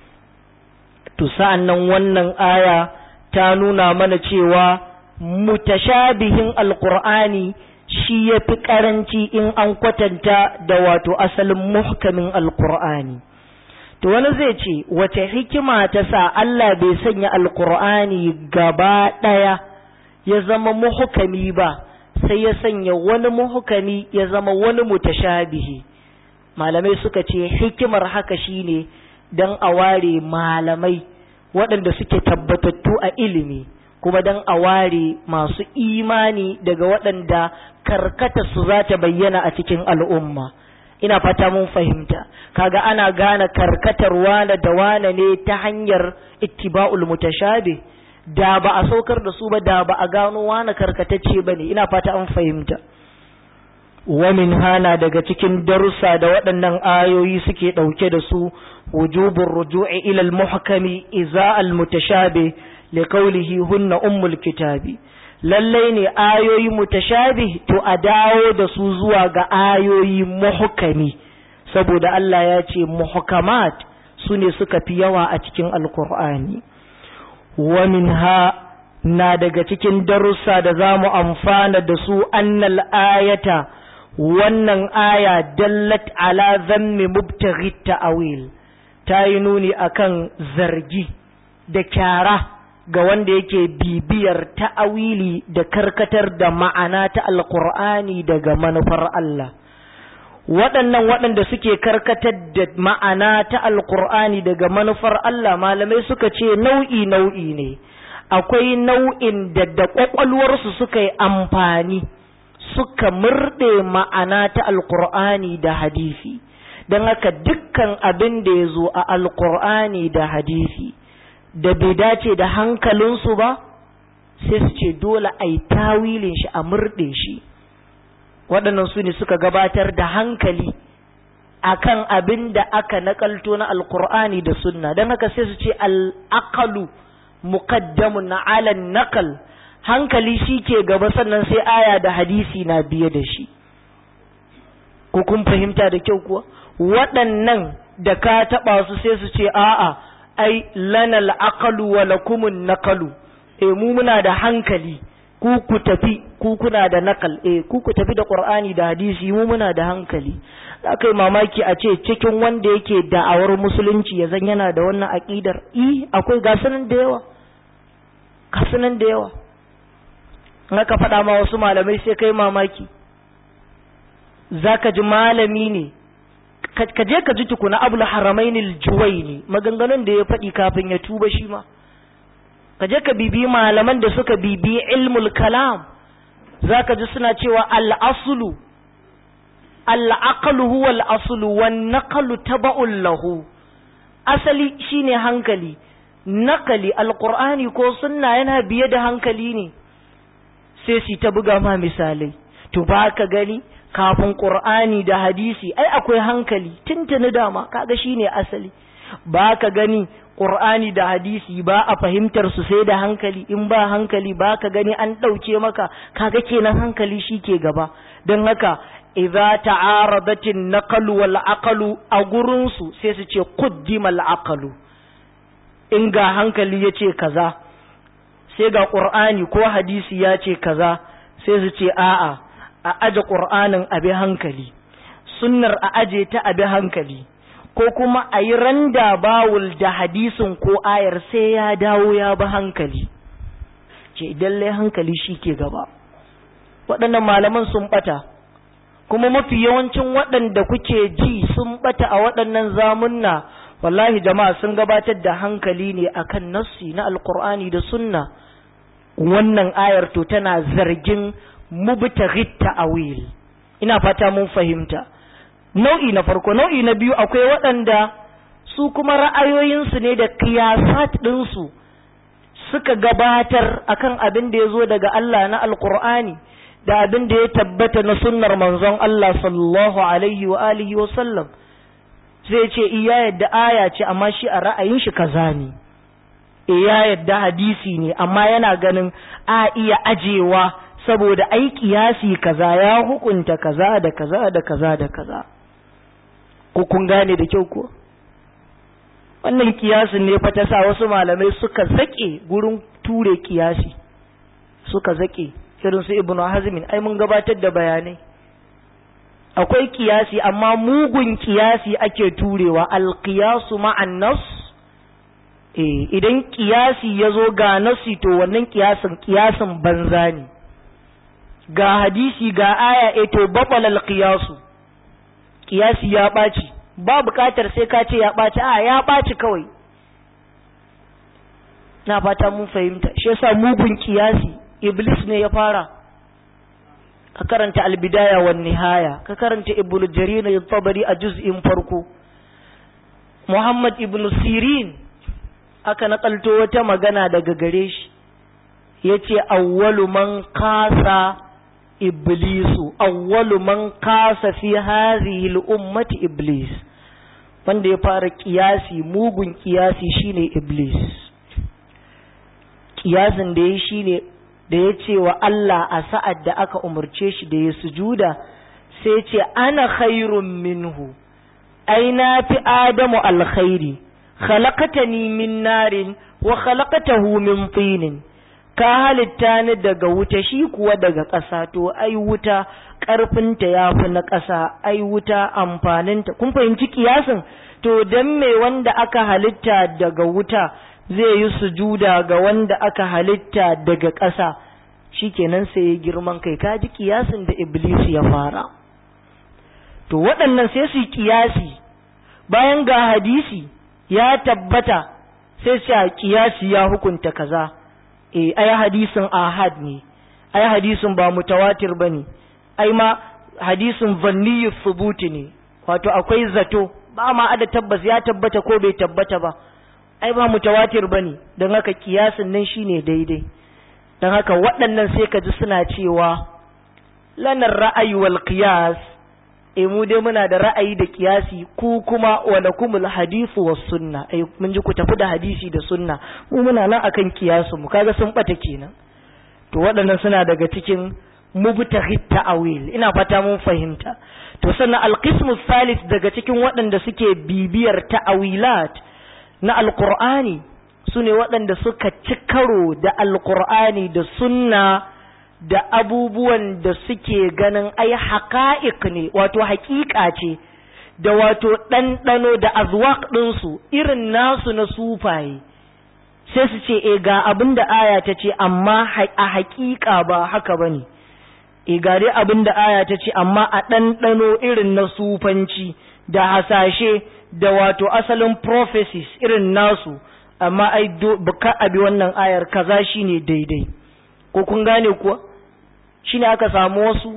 to sa'an nan wannan aya ta nuna mana cewa mutashabihin alqur'ani shi ya fi karanci in an kwatanta da wato asalin muhkamin alqur'ani to wani zai ce wace hikima ta sa Allah bai sanya alqur'ani gaba ɗaya ya zama muhukami ba sai ya sanya wani muhukami ya zama wani mutashabihi malamai suka ce hikimar haka shine don a ware malamai waɗanda suke tabbatattu a ilimi kuma don a ware masu imani daga waɗanda karkata su za ta bayyana a cikin al'umma ina fata mun fahimta kaga ana gane karkatar wane da wane ne ta hanyar ittiba'ul mutashabih da ba a saukar da su ba da ba a gano wani karkatacce ba ne ina fata an fahimta wamin hana daga cikin darussa da waɗannan ayoyi suke ɗauke da su wujubun ruju'i ilal muhkami iza al mutashabi li qawlihi hunna ummul kitabi lallai ne ayoyi mutashabi to a dawo da su zuwa ga ayoyi muhkami saboda Allah ya ce muhkamat su ne suka fi yawa a cikin alkur'ani ومنها na daga cikin darussa da za mu amfana da su annal ayata wannan aya dallat ala zammi mubtaghi ta'awil ta yi nuni akan zargi da kyara ga wanda yake bibiyar ta'awili da karkatar da ma'ana ta alqur'ani daga manufar Allah waɗannan waɗanda suke karkatar da ma'ana ta alkur'ani daga manufar Allah malamai suka ce nau'i nau'i ne akwai nau'in da da ƙwaƙwalwarsu suka yi amfani suka murɗe ma'ana ta alkur'ani da hadisi don haka dukkan abin da ya zo a alkur'ani da hadisi da bai dace da hankalinsu ba sai su ce dole a yi tawilin shi a murɗe shi waɗannan su ne suka gabatar da hankali akan abin da aka nakalto na alkur'ani da sunna don haka sai su ce al'akalu muqaddamun na alan nakal hankali shi ke gaba sannan sai aya da hadisi na biye da shi ko kun fahimta da kyau kuwa waɗannan da ka taɓa su sai su ce a'a ai lana al'akalu wa lakumun nakalu e mu muna da hankali ku ku tafi ku kuna da nakal eh ku ku tafi da qur'ani da hadisi mu muna da hankali aka yi mamaki a ce cikin wanda yake da'awar musulunci ya zan yana da wannan aqidar i akwai gasunan da yawa gasunan da yawa aka faɗa ma wasu malamai sai kai mamaki zaka ji malami ne ka je ka ji tukuna abul haramainil juwaini maganganun da ya faɗi kafin ya tuba shi ma ka je ka bibi malaman da suka bibi ilmul kalam za ka ji suna cewa al'asulu al'aqalu huwa al'asulu wan naqalu taba'un lahu asali shine hankali nakali alqur'ani ko sunna yana biye da hankali ne sai su ta buga ma misalai to ba ka gani kafin qur'ani da hadisi ai akwai hankali tuntuni dama kaga shine asali ba ka gani ƙur'ani da hadisi ba a fahimtar su sai da hankali in ba hankali ba ka gani an ɗauke maka kaga kenan hankali shi ke gaba don haka idza ta'aradatin naqalu wal aqalu a gurin su sai su ce quddima al aqalu in ga hankali yace kaza sai ga qur'ani ko hadisi ya ce kaza sai su ce a'a a aje qur'anin abi hankali sunnar a aje ta abi hankali ko kuma a yi randa bawul da hadisin ko ayar sai ya dawo ya bi hankali ce idan lai hankali shi ke gaba waɗannan malaman sun ɓata kuma mafi yawancin waɗanda kuke ji sun ɓata a waɗannan zamunna wallahi jama'a sun gabatar da hankali ne akan nassi na alkur'ani da sunna wannan ayar to tana zargin mubtaghit ta'awil ina fata mun fahimta nau'i na farko nau'i na biyu akwai waɗanda su kuma ra'ayoyinsu ne da kiyasat ɗinsu suka gabatar akan abin da ya zo daga Allah na alkur'ani da abin da ya tabbata na sunnar manzon Allah sallallahu alaihi wa alihi wa sallam zai ce iya yadda aya ce amma shi a ra'ayin shi kaza ne iya yadda hadisi ne amma yana ganin a iya ajewa saboda ai kiyasi kaza ya hukunta kaza da kaza da kaza da kaza ko kun gane da kyau ko wannan kiyasin ne fa ta sa wasu malamai suka zake gurin ture kiyasi suka zake irin su ibnu hazmin ai mun gabatar da bayanai akwai kiyasi amma mugun kiyasi ake turewa alqiyasu ma'an nas eh idan kiyasi yazo ga nasi to wannan kiyasin kiyasin banza ne ga hadisi ga aya e to babal alqiyasu kiyasi ya ɓaci ba buƙatar sai ka ce ya ɓaci a ya ɓaci kawai na fata mun fahimta shi yasa mugun kiyasi iblis ne ya fara ka karanta albidaya wan nihaya ka karanta ibnu jarir al-tabari a juz'in farko muhammad ibnu sirin aka nakalto wata magana daga gare shi yace awwalu man kasa iblisu awwalu man kasa fi hadhihi al-ummati iblis wanda ya fara kiyasi mugun kiyasi shine iblis kiyasin da ya shine da ya ce wa Allah a sa'ad da aka umarce shi da ya sujuda sai ce ana khairun minhu ai na fi adamu alkhairi khalaqatani min narin wa khalaqatahu min tinin ka halitta ni daga wuta shi kuwa daga ƙasa to ai wuta ƙarfinta ya fi na ƙasa ai wuta amfaninta kun fahimci kiyasin to dan me wanda aka halitta daga wuta zai yi sujuda ga wanda aka halitta daga ƙasa shikenan sai ya girman kai ka ji kiyasin da iblis ya fara to waɗannan sai su yi kiyasi bayan ga hadisi ya tabbata sai su kiyasi ya hukunta kaza eh ai hadisin ahad ne ai hadisin ba mutawatir bane ai ma hadisin zanniyu thubuti ne wato akwai zato ba ma ada tabbas ya tabbata ko bai tabbata ba ai ba mutawatir bane don haka kiyasin nan shine daidai don haka waɗannan sai ka ji suna cewa lanar ra'ayi wal qiyas eh mu dai muna da ra'ayi da kiyasi ku kuma wala kumul hadithu was sunna eh mun ji ku tafi da hadisi da sunna mu muna nan akan kiyasu mu kaga sun bata kenan to waɗannan suna daga cikin mubtahit ta'awil ina fata mun fahimta to sannan alqismu thalith daga cikin waɗanda suke bibiyar ta'awilat na alqur'ani sune waɗanda suka ci karo da alqur'ani da sunna da abubuwan da suke ganin ai haƙa'iq ne wato haƙiƙa ce da wato ɗanɗano da azwaq ɗinsu irin nasu na sufaye sai su ce e ga abin da aya ta ce amma a haƙiƙa ba haka ba ne e ga dai abin da aya ta ce amma a ɗanɗano irin na sufanci da hasashe da wato asalin prophecies irin nasu amma ai ka abi wannan ayar kaza shine daidai ko kun gane kuwa shine aka samu wasu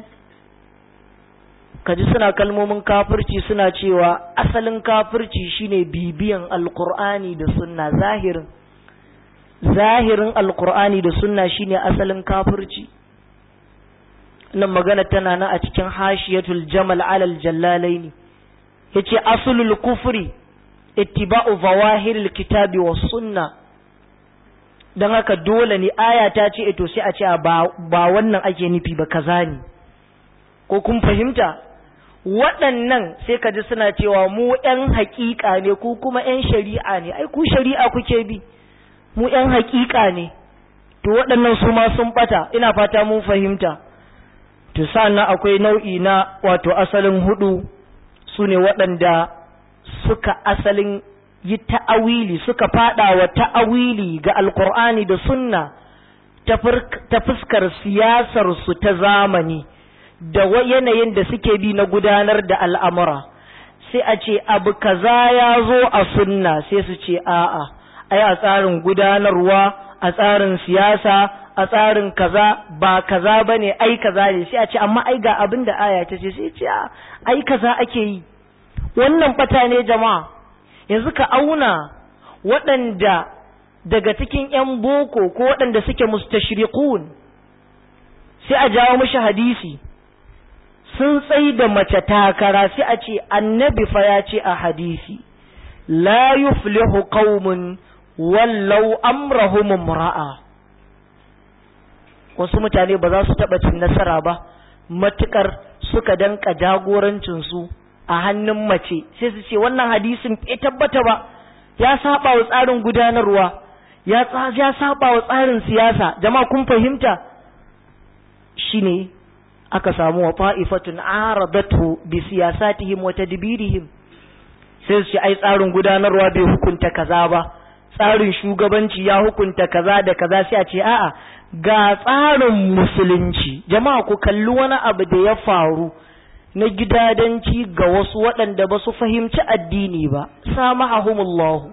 kaji suna kalmomin kafirci suna cewa asalin kafirci shine bibiyan alkur'ani da sunna zahirin zahirin alkur'ani da sunna shine asalin kafirci nan magana tana nan a cikin hashiyatul jamal alal jallalaini yace aslul kufri ittiba'u zawahiril kitabi was sunna dan haka dole ne aya ta ce to sai a ce ba ba wannan ake nufi ba kaza ne ko kun fahimta waɗannan sai ka ji suna cewa mu ‘yan haƙiƙa ne ku kuma ‘yan shari'a ne ai ku shari'a kuke bi mu ‘yan haƙiƙa ne to waɗannan su ma sun ɓata ina fata mun fahimta to sannan akwai nau'i na wato asalin hudu su ne waɗanda suka asalin yi ta'awili suka faɗa wa ta'awili ga alkur'ani da sunna ta fuskar siyasarsu ta zamani da yanayin da suke bi na gudanar da al'amura sai a ce abu kaza ya zo a sunna sai su ce a'a ai a tsarin gudanarwa a tsarin siyasa a tsarin kaza ba kaza ba ne ai kaza ne sai a ce amma ai ga abin da aya ta ce sai ce ai kaza ake yi wannan bata ne jama'a yanzu ka auna waɗanda daga cikin 'yan boko ko waɗanda suke mustashriqun sai a jawo mishi hadisi sun tsai da mace takara sai a ce annabi fa ya ce a hadisi la yuflihu qaumun wallau amrahum imra'a wasu mutane ba za su taɓa cin nasara ba matukar suka danka jagorancin su a hannun mace sai su ce wannan hadisin bai tabbata ba ya saba wa tsarin gudanarwa ya ya saba wa tsarin siyasa jama'a kun fahimta shine aka samu wa fa'ifatun aradatu bi siyasatihim wa tadbirihim sai su ce ai tsarin gudanarwa bai hukunta kaza ba tsarin shugabanci ya hukunta kaza da kaza sai a ce a'a ga tsarin musulunci jama'a ku kalli wani abu da ya faru na gidadanci ga wasu waɗanda ba su fahimci addini ba samahumullahu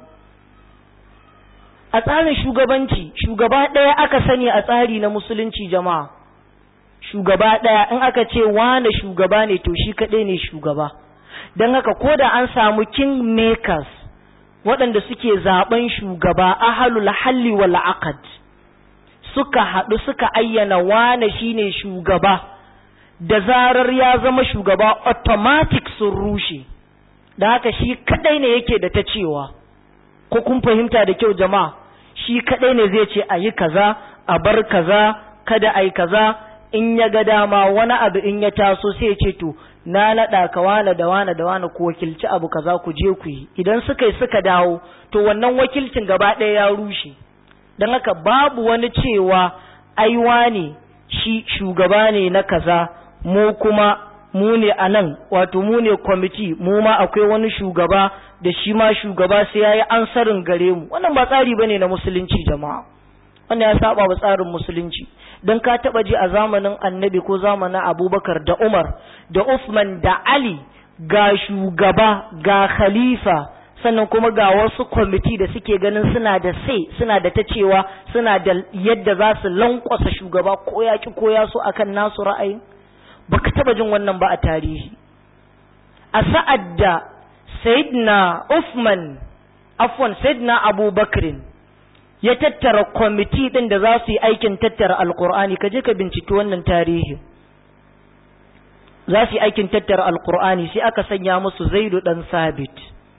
a tsarin shugabanci shugaba ɗaya aka sani a tsari na musulunci jama'a shugaba ɗaya in aka ce wane shugaba ne to shi kaɗai ne shugaba don haka ko da an samu king makers waɗanda suke zaben shugaba ahalul halli wal aqd suka haɗu suka ayyana wane shine shugaba da zarar ya zama shugaba automatic sun rushe da haka shi kadai ne yake da ta cewa ko kun fahimta da kyau jama'a shi kadai ne zai ce a yi kaza a bar kaza kada a yi kaza in ya ga dama wani abu in ya taso sai ya ce to na naɗa ka wane da wane da wane ku wakilci abu kaza ku je ku yi idan suka yi suka dawo to wannan wakilcin gaba ɗaya ya rushe don haka babu wani cewa aiwa ne shi shugaba ne na kaza mu kuma mu ne a nan wato mu ne kwamiti mu ma akwai wani shugaba da shi ma shugaba sai ya yi ansarin gare mu wannan ba tsari ba ne na musulunci jama'a wannan ya saba wa tsarin musulunci don ka taba ji a zamanin annabi ko zamanin abubakar da umar da usman da ali ga shugaba ga khalifa sannan kuma ga wasu kwamiti da suke ganin suna da sai suna da ta cewa suna da yadda za su lankwasa shugaba ko ya ki ko ya so akan nasu ra'ayin baka taba jin wannan ba a tarihi a sa'ad da sayyidina usman afwan sayyidina abubakrin ya tattara kwamiti ɗin da za su yi aikin tattara alkur'ani ka je ka binciki wannan tarihi za su yi aikin tattara alkur'ani sai aka sanya musu zaidu ɗan sabit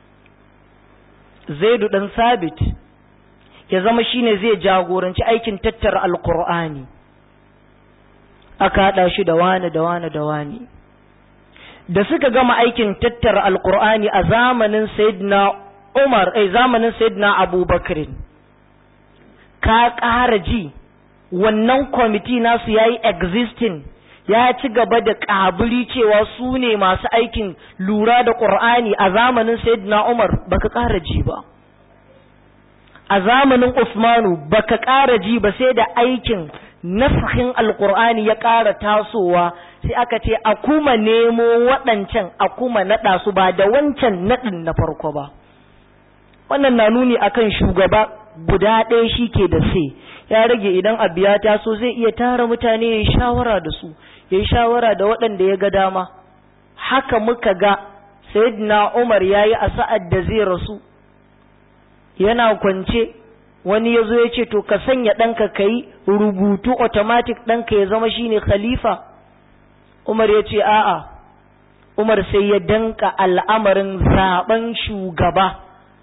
zaidu ɗan sabit ya zama shine zai jagoranci aikin tattara alkur'ani aka haɗa shi da wani da wani da wani da suka gama aikin tattara alkur'ani a zamanin sayyidina umar ai zamanin sayyidina abubakarin ka ƙara ji wannan kwamiti nasu ya yi existing ya ci gaba da ƙaburi cewa su ne masu aikin lura da ƙur'ani a zamanin sayyidina umar baka ƙara ji ba a zamanin usmanu baka ƙara ji ba sai da aikin nasahin alƙur'ani ya ƙara tasowa sai aka ce a kuma nemo waɗancan a kuma naɗa su ba da wancan naɗin na farko ba wannan na nuni akan shugaba guda ɗaya shi ke da sai ya rage idan abu ya taso zai iya tara mutane ya yi shawara da su ya yi shawara da waɗanda ya ga dama haka muka ga sayyidina umar ya yi a sa'ad da zai rasu yana kwance wani ya zo ya ce to ka sanya ɗanka ka yi rubutu automatic ɗanka ya zama shine khalifa umar ya ce a'a umar sai ya danka al'amarin zaben shugaba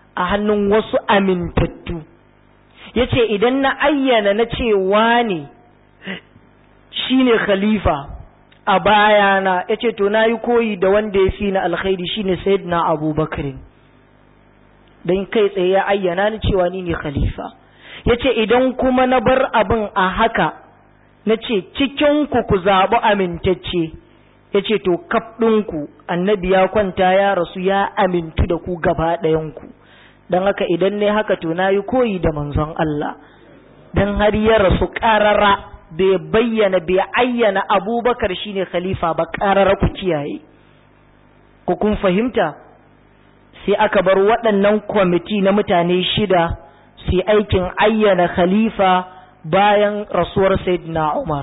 a hannun wasu amintattu ya ce idan na ayyana na cewa ne shi ne khalifa a bayana ya ce to na yi koyi da wanda ya fi na alkhairi shi ne sayyidina abubakarin don kai tsaye ya ayyana ni cewa ni ne khalifa ya ce idan kuma na bar abin a haka na ce cikinku ku zaɓi amintacce ya ce to kaf ɗinku annabi ya kwanta ya rasu ya amintu da ku gaba ɗayanku don haka idan ne haka to na yi koyi da manzon Allah don har ya rasu ƙarara bai bayyana bai ayyana abubakar shine khalifa ba ƙarara ku kiyaye ku kun fahimta sai aka bar waɗannan kwamiti na mutane shida su yi aikin ayyana khalifa bayan rasuwar sayyidina umar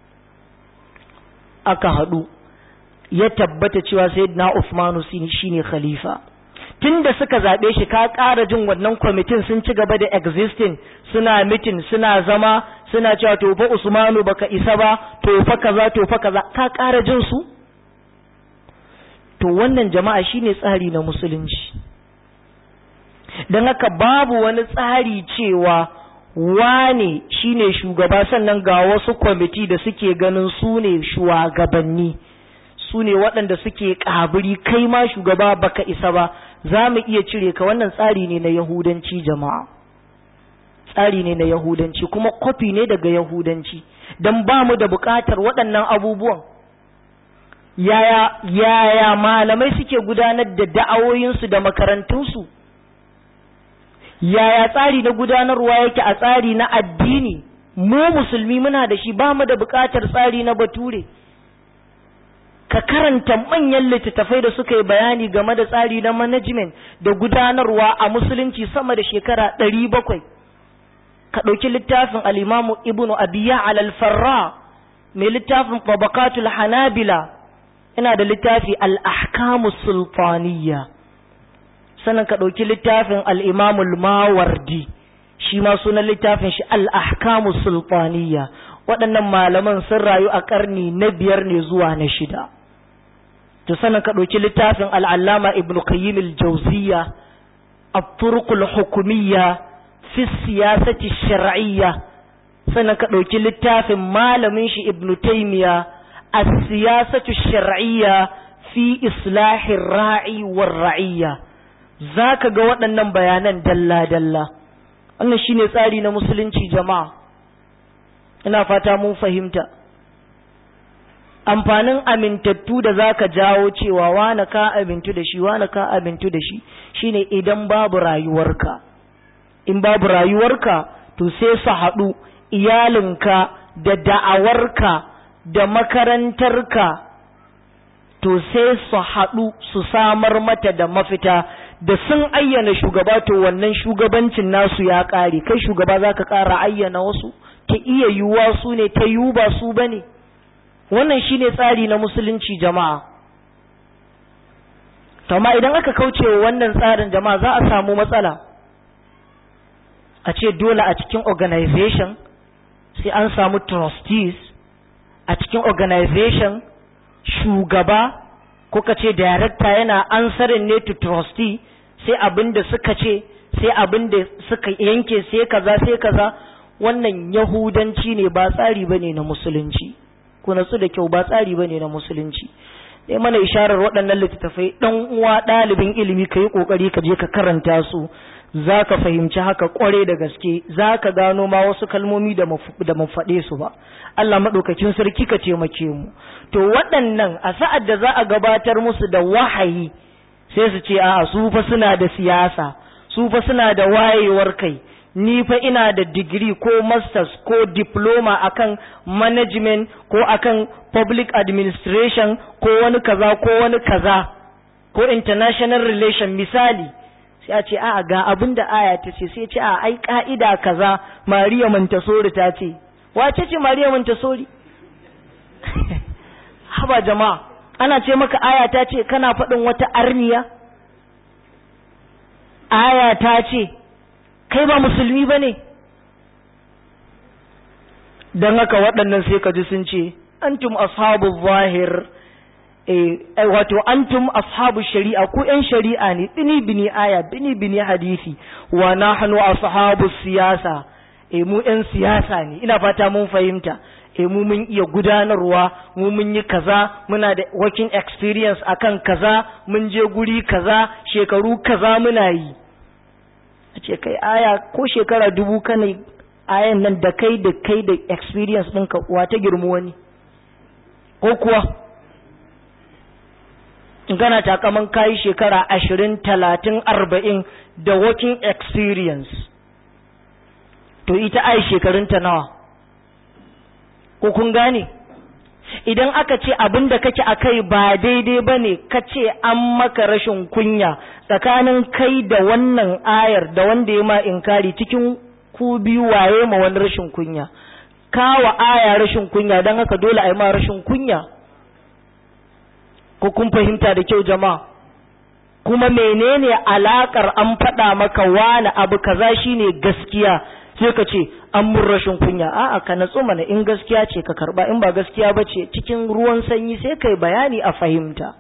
aka haɗu ya tabbata cewa sayyidina Uthmanu shine khalifa tunda suka zabe shi ka ƙara jin wannan kwamitin sun ci gaba da existing suna mitin suna zama suna cewa to fa Usmanu baka isa ba to fa kaza to fa kaza ka ƙara jin su to wannan jama'a shine tsari na musulunci dan haka babu wani tsari cewa wane shine shugaba sannan ga wasu kwamiti da suke ganin su ne shugabanni su ne waɗanda suke ƙabiri kai ma shugaba baka isa ba za mu iya cire ka wannan tsari ne na yahudanci jama'a tsari ne na yahudanci kuma kwafi ne daga yahudanci don ba mu da buƙatar waɗannan abubuwan yaya yaya malamai suke gudanar da da'awoyinsu da makarantunsu yaya tsari na gudanarwa yake a tsari na addini mu musulmi muna da shi ba mu da buƙatar tsari na bature ka karanta manyan littattafai da suka yi bayani game da tsari na management da gudanarwa a musulunci sama da shekara ɗari bakwai ka ɗauki littafin al'imamu ibnu abiya al-farra mai littafin tabakatul hanabila ina da littafi al-ahkamu sultaniya sannan ka ɗauki littafin al'imamul mawardi shi ma sunan littafin shi al-ahkamu sultaniya waɗannan malaman sun rayu a ƙarni na biyar ne zuwa na shida to sanin ka ɗauki littafin al'allama ibn qayyim al-jawziya at-turqul hukumiyya fi siyasati shar'iyya sannan ka ɗauki littafin malamin shi ibn taymiya as-siyasatu shar'iyya fi islahi ra'i war ra'iyya zaka ga waɗannan bayanan dalla dalla wannan shine tsari na musulunci jama'a ina fata mun fahimta amfanin amintattu da zaka jawo cewa wane ka amintu da shi wane ka amintu da shi shine idan babu rayuwarka in babu rayuwarka to sai su haɗu iyalinka da da'awarka da makarantarka to sai su haɗu su samar mata da mafita da sun ayyana shugaba to wannan shugabancin nasu ya ƙare kai shugaba zaka ƙara ayyana wasu ta iya yiwuwa su ne ta yiwu ba su ba ne wannan shi ne tsari na musulunci jama'a amma idan aka kauce wa wannan tsarin jama'a za a samu matsala a ce dole a cikin organization sai an samu trustees a cikin organization shugaba ko ka ce director yana ansarin ne to trustee sai abin da suka ce sai abin da suka yanke sai kaza sai kaza wannan yahudanci ne ba tsari bane na musulunci ku natsu da kyau ba tsari bane na musulunci dai mana isharar waɗannan littattafai dan uwa ɗalibin ilimi ka yi ƙoƙari ka je ka karanta su za ka fahimci haka ƙware da gaske za ka gano ma wasu kalmomi da mu faɗe su ba Allah maɗaukakin sarki ka taimake mu to waɗannan a sa'ad da za a gabatar musu da wahayi sai su ce a'a su fa suna da siyasa su fa suna da wayewar kai ni fa ina da digiri ko masters ko diploma akan management ko akan public administration ko wani kaza ko wani kaza ko international relation misali sai a ce a'a ga abin da aya ta ce sai ce a ai ka'ida kaza Mariya Montessori ta ce wace ce Mariya Montessori haba jama'a ana ce maka aya ta ce kana faɗin wata arniya aya ta ce kai ba musulmi ba ne don haka waɗannan sai ka ji sun ce antum ashabu zahir eh wato antum ashabu shari'a ku yan shari'a ne bini bini aya bini bini hadisi wa nahnu ashabu siyasa eh mu yan siyasa ne ina fata mun fahimta eh mu mun iya gudanarwa mu mun yi kaza muna da working experience akan kaza mun je guri kaza shekaru kaza muna yi a ce kai aya ko shekara dubu kana ayan nan da kai da kai da experience ɗinka uwa ta girmu wani ko kuwa in kana takaman kayi shekara ashirin talatin arba'in da working experience to ita ai shekarunta nawa ko kun gane idan aka ce abin da kake a kai ba daidai ba ne ka ce an maka rashin kunya tsakanin kai da wannan ayar da wanda ya ma inkari cikin ku biyu waye ma wani rashin kunya kawa aya rashin kunya don haka dole a yi ma rashin kunya ko kun fahimta da kyau jama'a kuma menene alakar an faɗa maka wani abu kaza shine gaskiya sai ka ce an mun rashin kunya a'a ka natsu mana in gaskiya ce ka karba in ba gaskiya ba ce cikin ruwan sanyi sai kai bayani a fahimta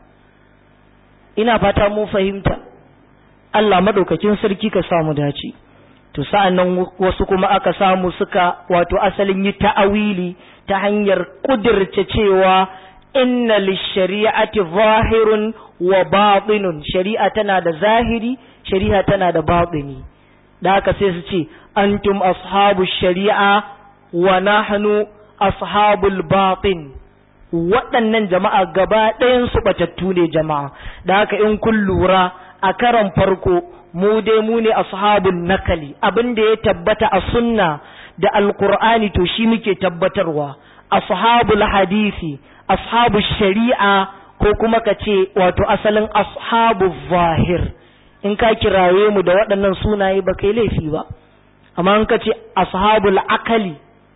ina fata mu fahimta Allah madaukakin sarki ka samu dace to sa'an nan wasu kuma aka samu suka wato asalin yi ta'awili ta hanyar kudirce cewa inna lishari'ati zahirun wa batinun shari'a tana da zahiri shari'a tana da batini da haka sai su ce antum ashabu shari'a wa nahnu ashabul batin waɗannan jama'a gaba ɗayan su batattu ne jama'a da haka in kun lura a karan farko mu dai mu ne ashabun nakali abin da ya tabbata a sunna da alqur'ani to shi muke tabbatarwa ashabul hadisi ashabu shari'a ko kuma ka ce wato asalin ashabu zahir in ka kiraye mu da waɗannan sunaye ba kai laifi ba amma in ka ce ashabul akali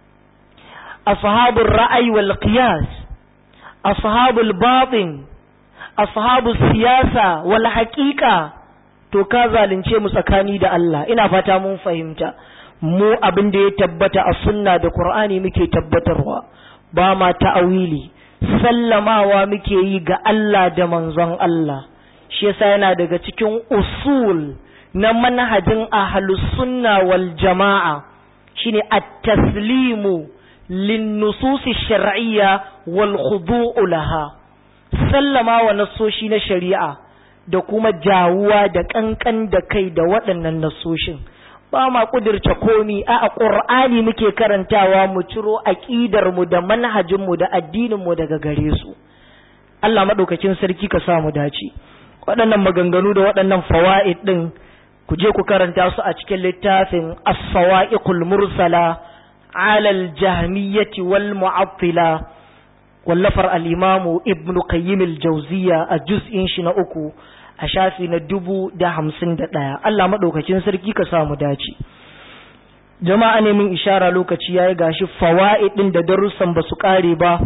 ashabul ra'ayi wal qiyas ashabul batin ashabul siyasa wal haqiqa to ka zalunce mu tsakani da Allah ina fata mun fahimta mu abin da ya tabbata a sunna da qur'ani muke tabbatarwa ba ma ta'awili sallamawa muke yi ga Allah da manzon Allah shi yasa yana daga cikin usul na manhajin ahlus sunna wal jama'a shine at-taslimu lin-nusus shar'iyya wal khudu'u laha sallama wa nasoshi na shari'a da kuma jawuwa da kankan da kai da waɗannan nasoshin ba ma kudirce komi a ƙur'ani muke karantawa mu ciro aƙidar mu da manhajin mu da addinin mu daga gare su Allah madaukakin sarki ka sa mu dace waɗannan maganganu da waɗannan fawaid din ku je ku karanta su a cikin littafin as-sawa'iqul mursala ala al-jahmiyyati wal mu'attila wallafar al-imamu ibnu qayyim al-jawziyya a juz'in shi na uku a shafi na dubu da hamsin da ɗaya Allah maɗaukacin sarki ka samu dace jama'a ne min ishara lokaci ya yi gashi fawa'id ɗin da darussan ba su ƙare ba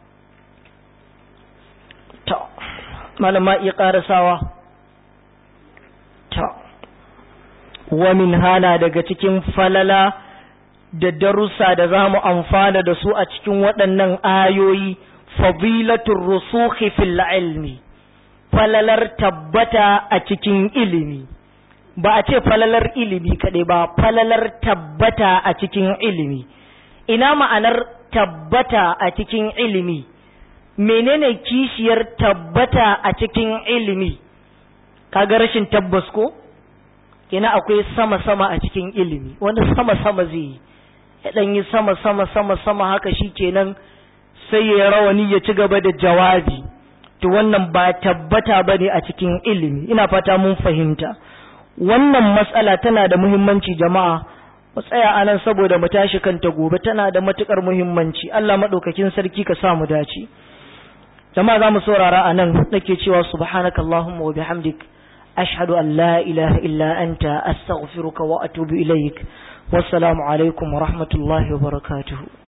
ta malama iya ƙarasawa ta wa min hana daga cikin falala da darussa da za mu amfana da su a cikin waɗannan ayoyi fadilatul rusukhi fil ilmi falalar tabbata a cikin ilimi ba a ce falalar ilimi kaɗai ba falalar tabbata a cikin ilimi ina ma'anar tabbata a cikin ilimi menene kishiyar tabbata a cikin ilimi kaga rashin tabbas ko ina akwai sama-sama a cikin ilimi wani sama-sama zai yi ya ɗan yi sama-sama sama-sama haka shi kenan sai ya rawani ya ci gaba da jawabi to wannan ba tabbata ba ne a cikin ilimi ina fata mun fahimta wannan matsala tana da muhimmanci jama'a mu tsaya a nan saboda mu tashi kanta gobe tana da matukar muhimmanci Allah maɗaukakin sarki ka sa mu dace jama'a za mu saurara a nan nake cewa subhanaka allahumma wa bihamdik ashhadu an la ilaha illa anta astaghfiruka wa atubu ilaik wassalamu alaikum wa rahmatullahi wa barakatuhu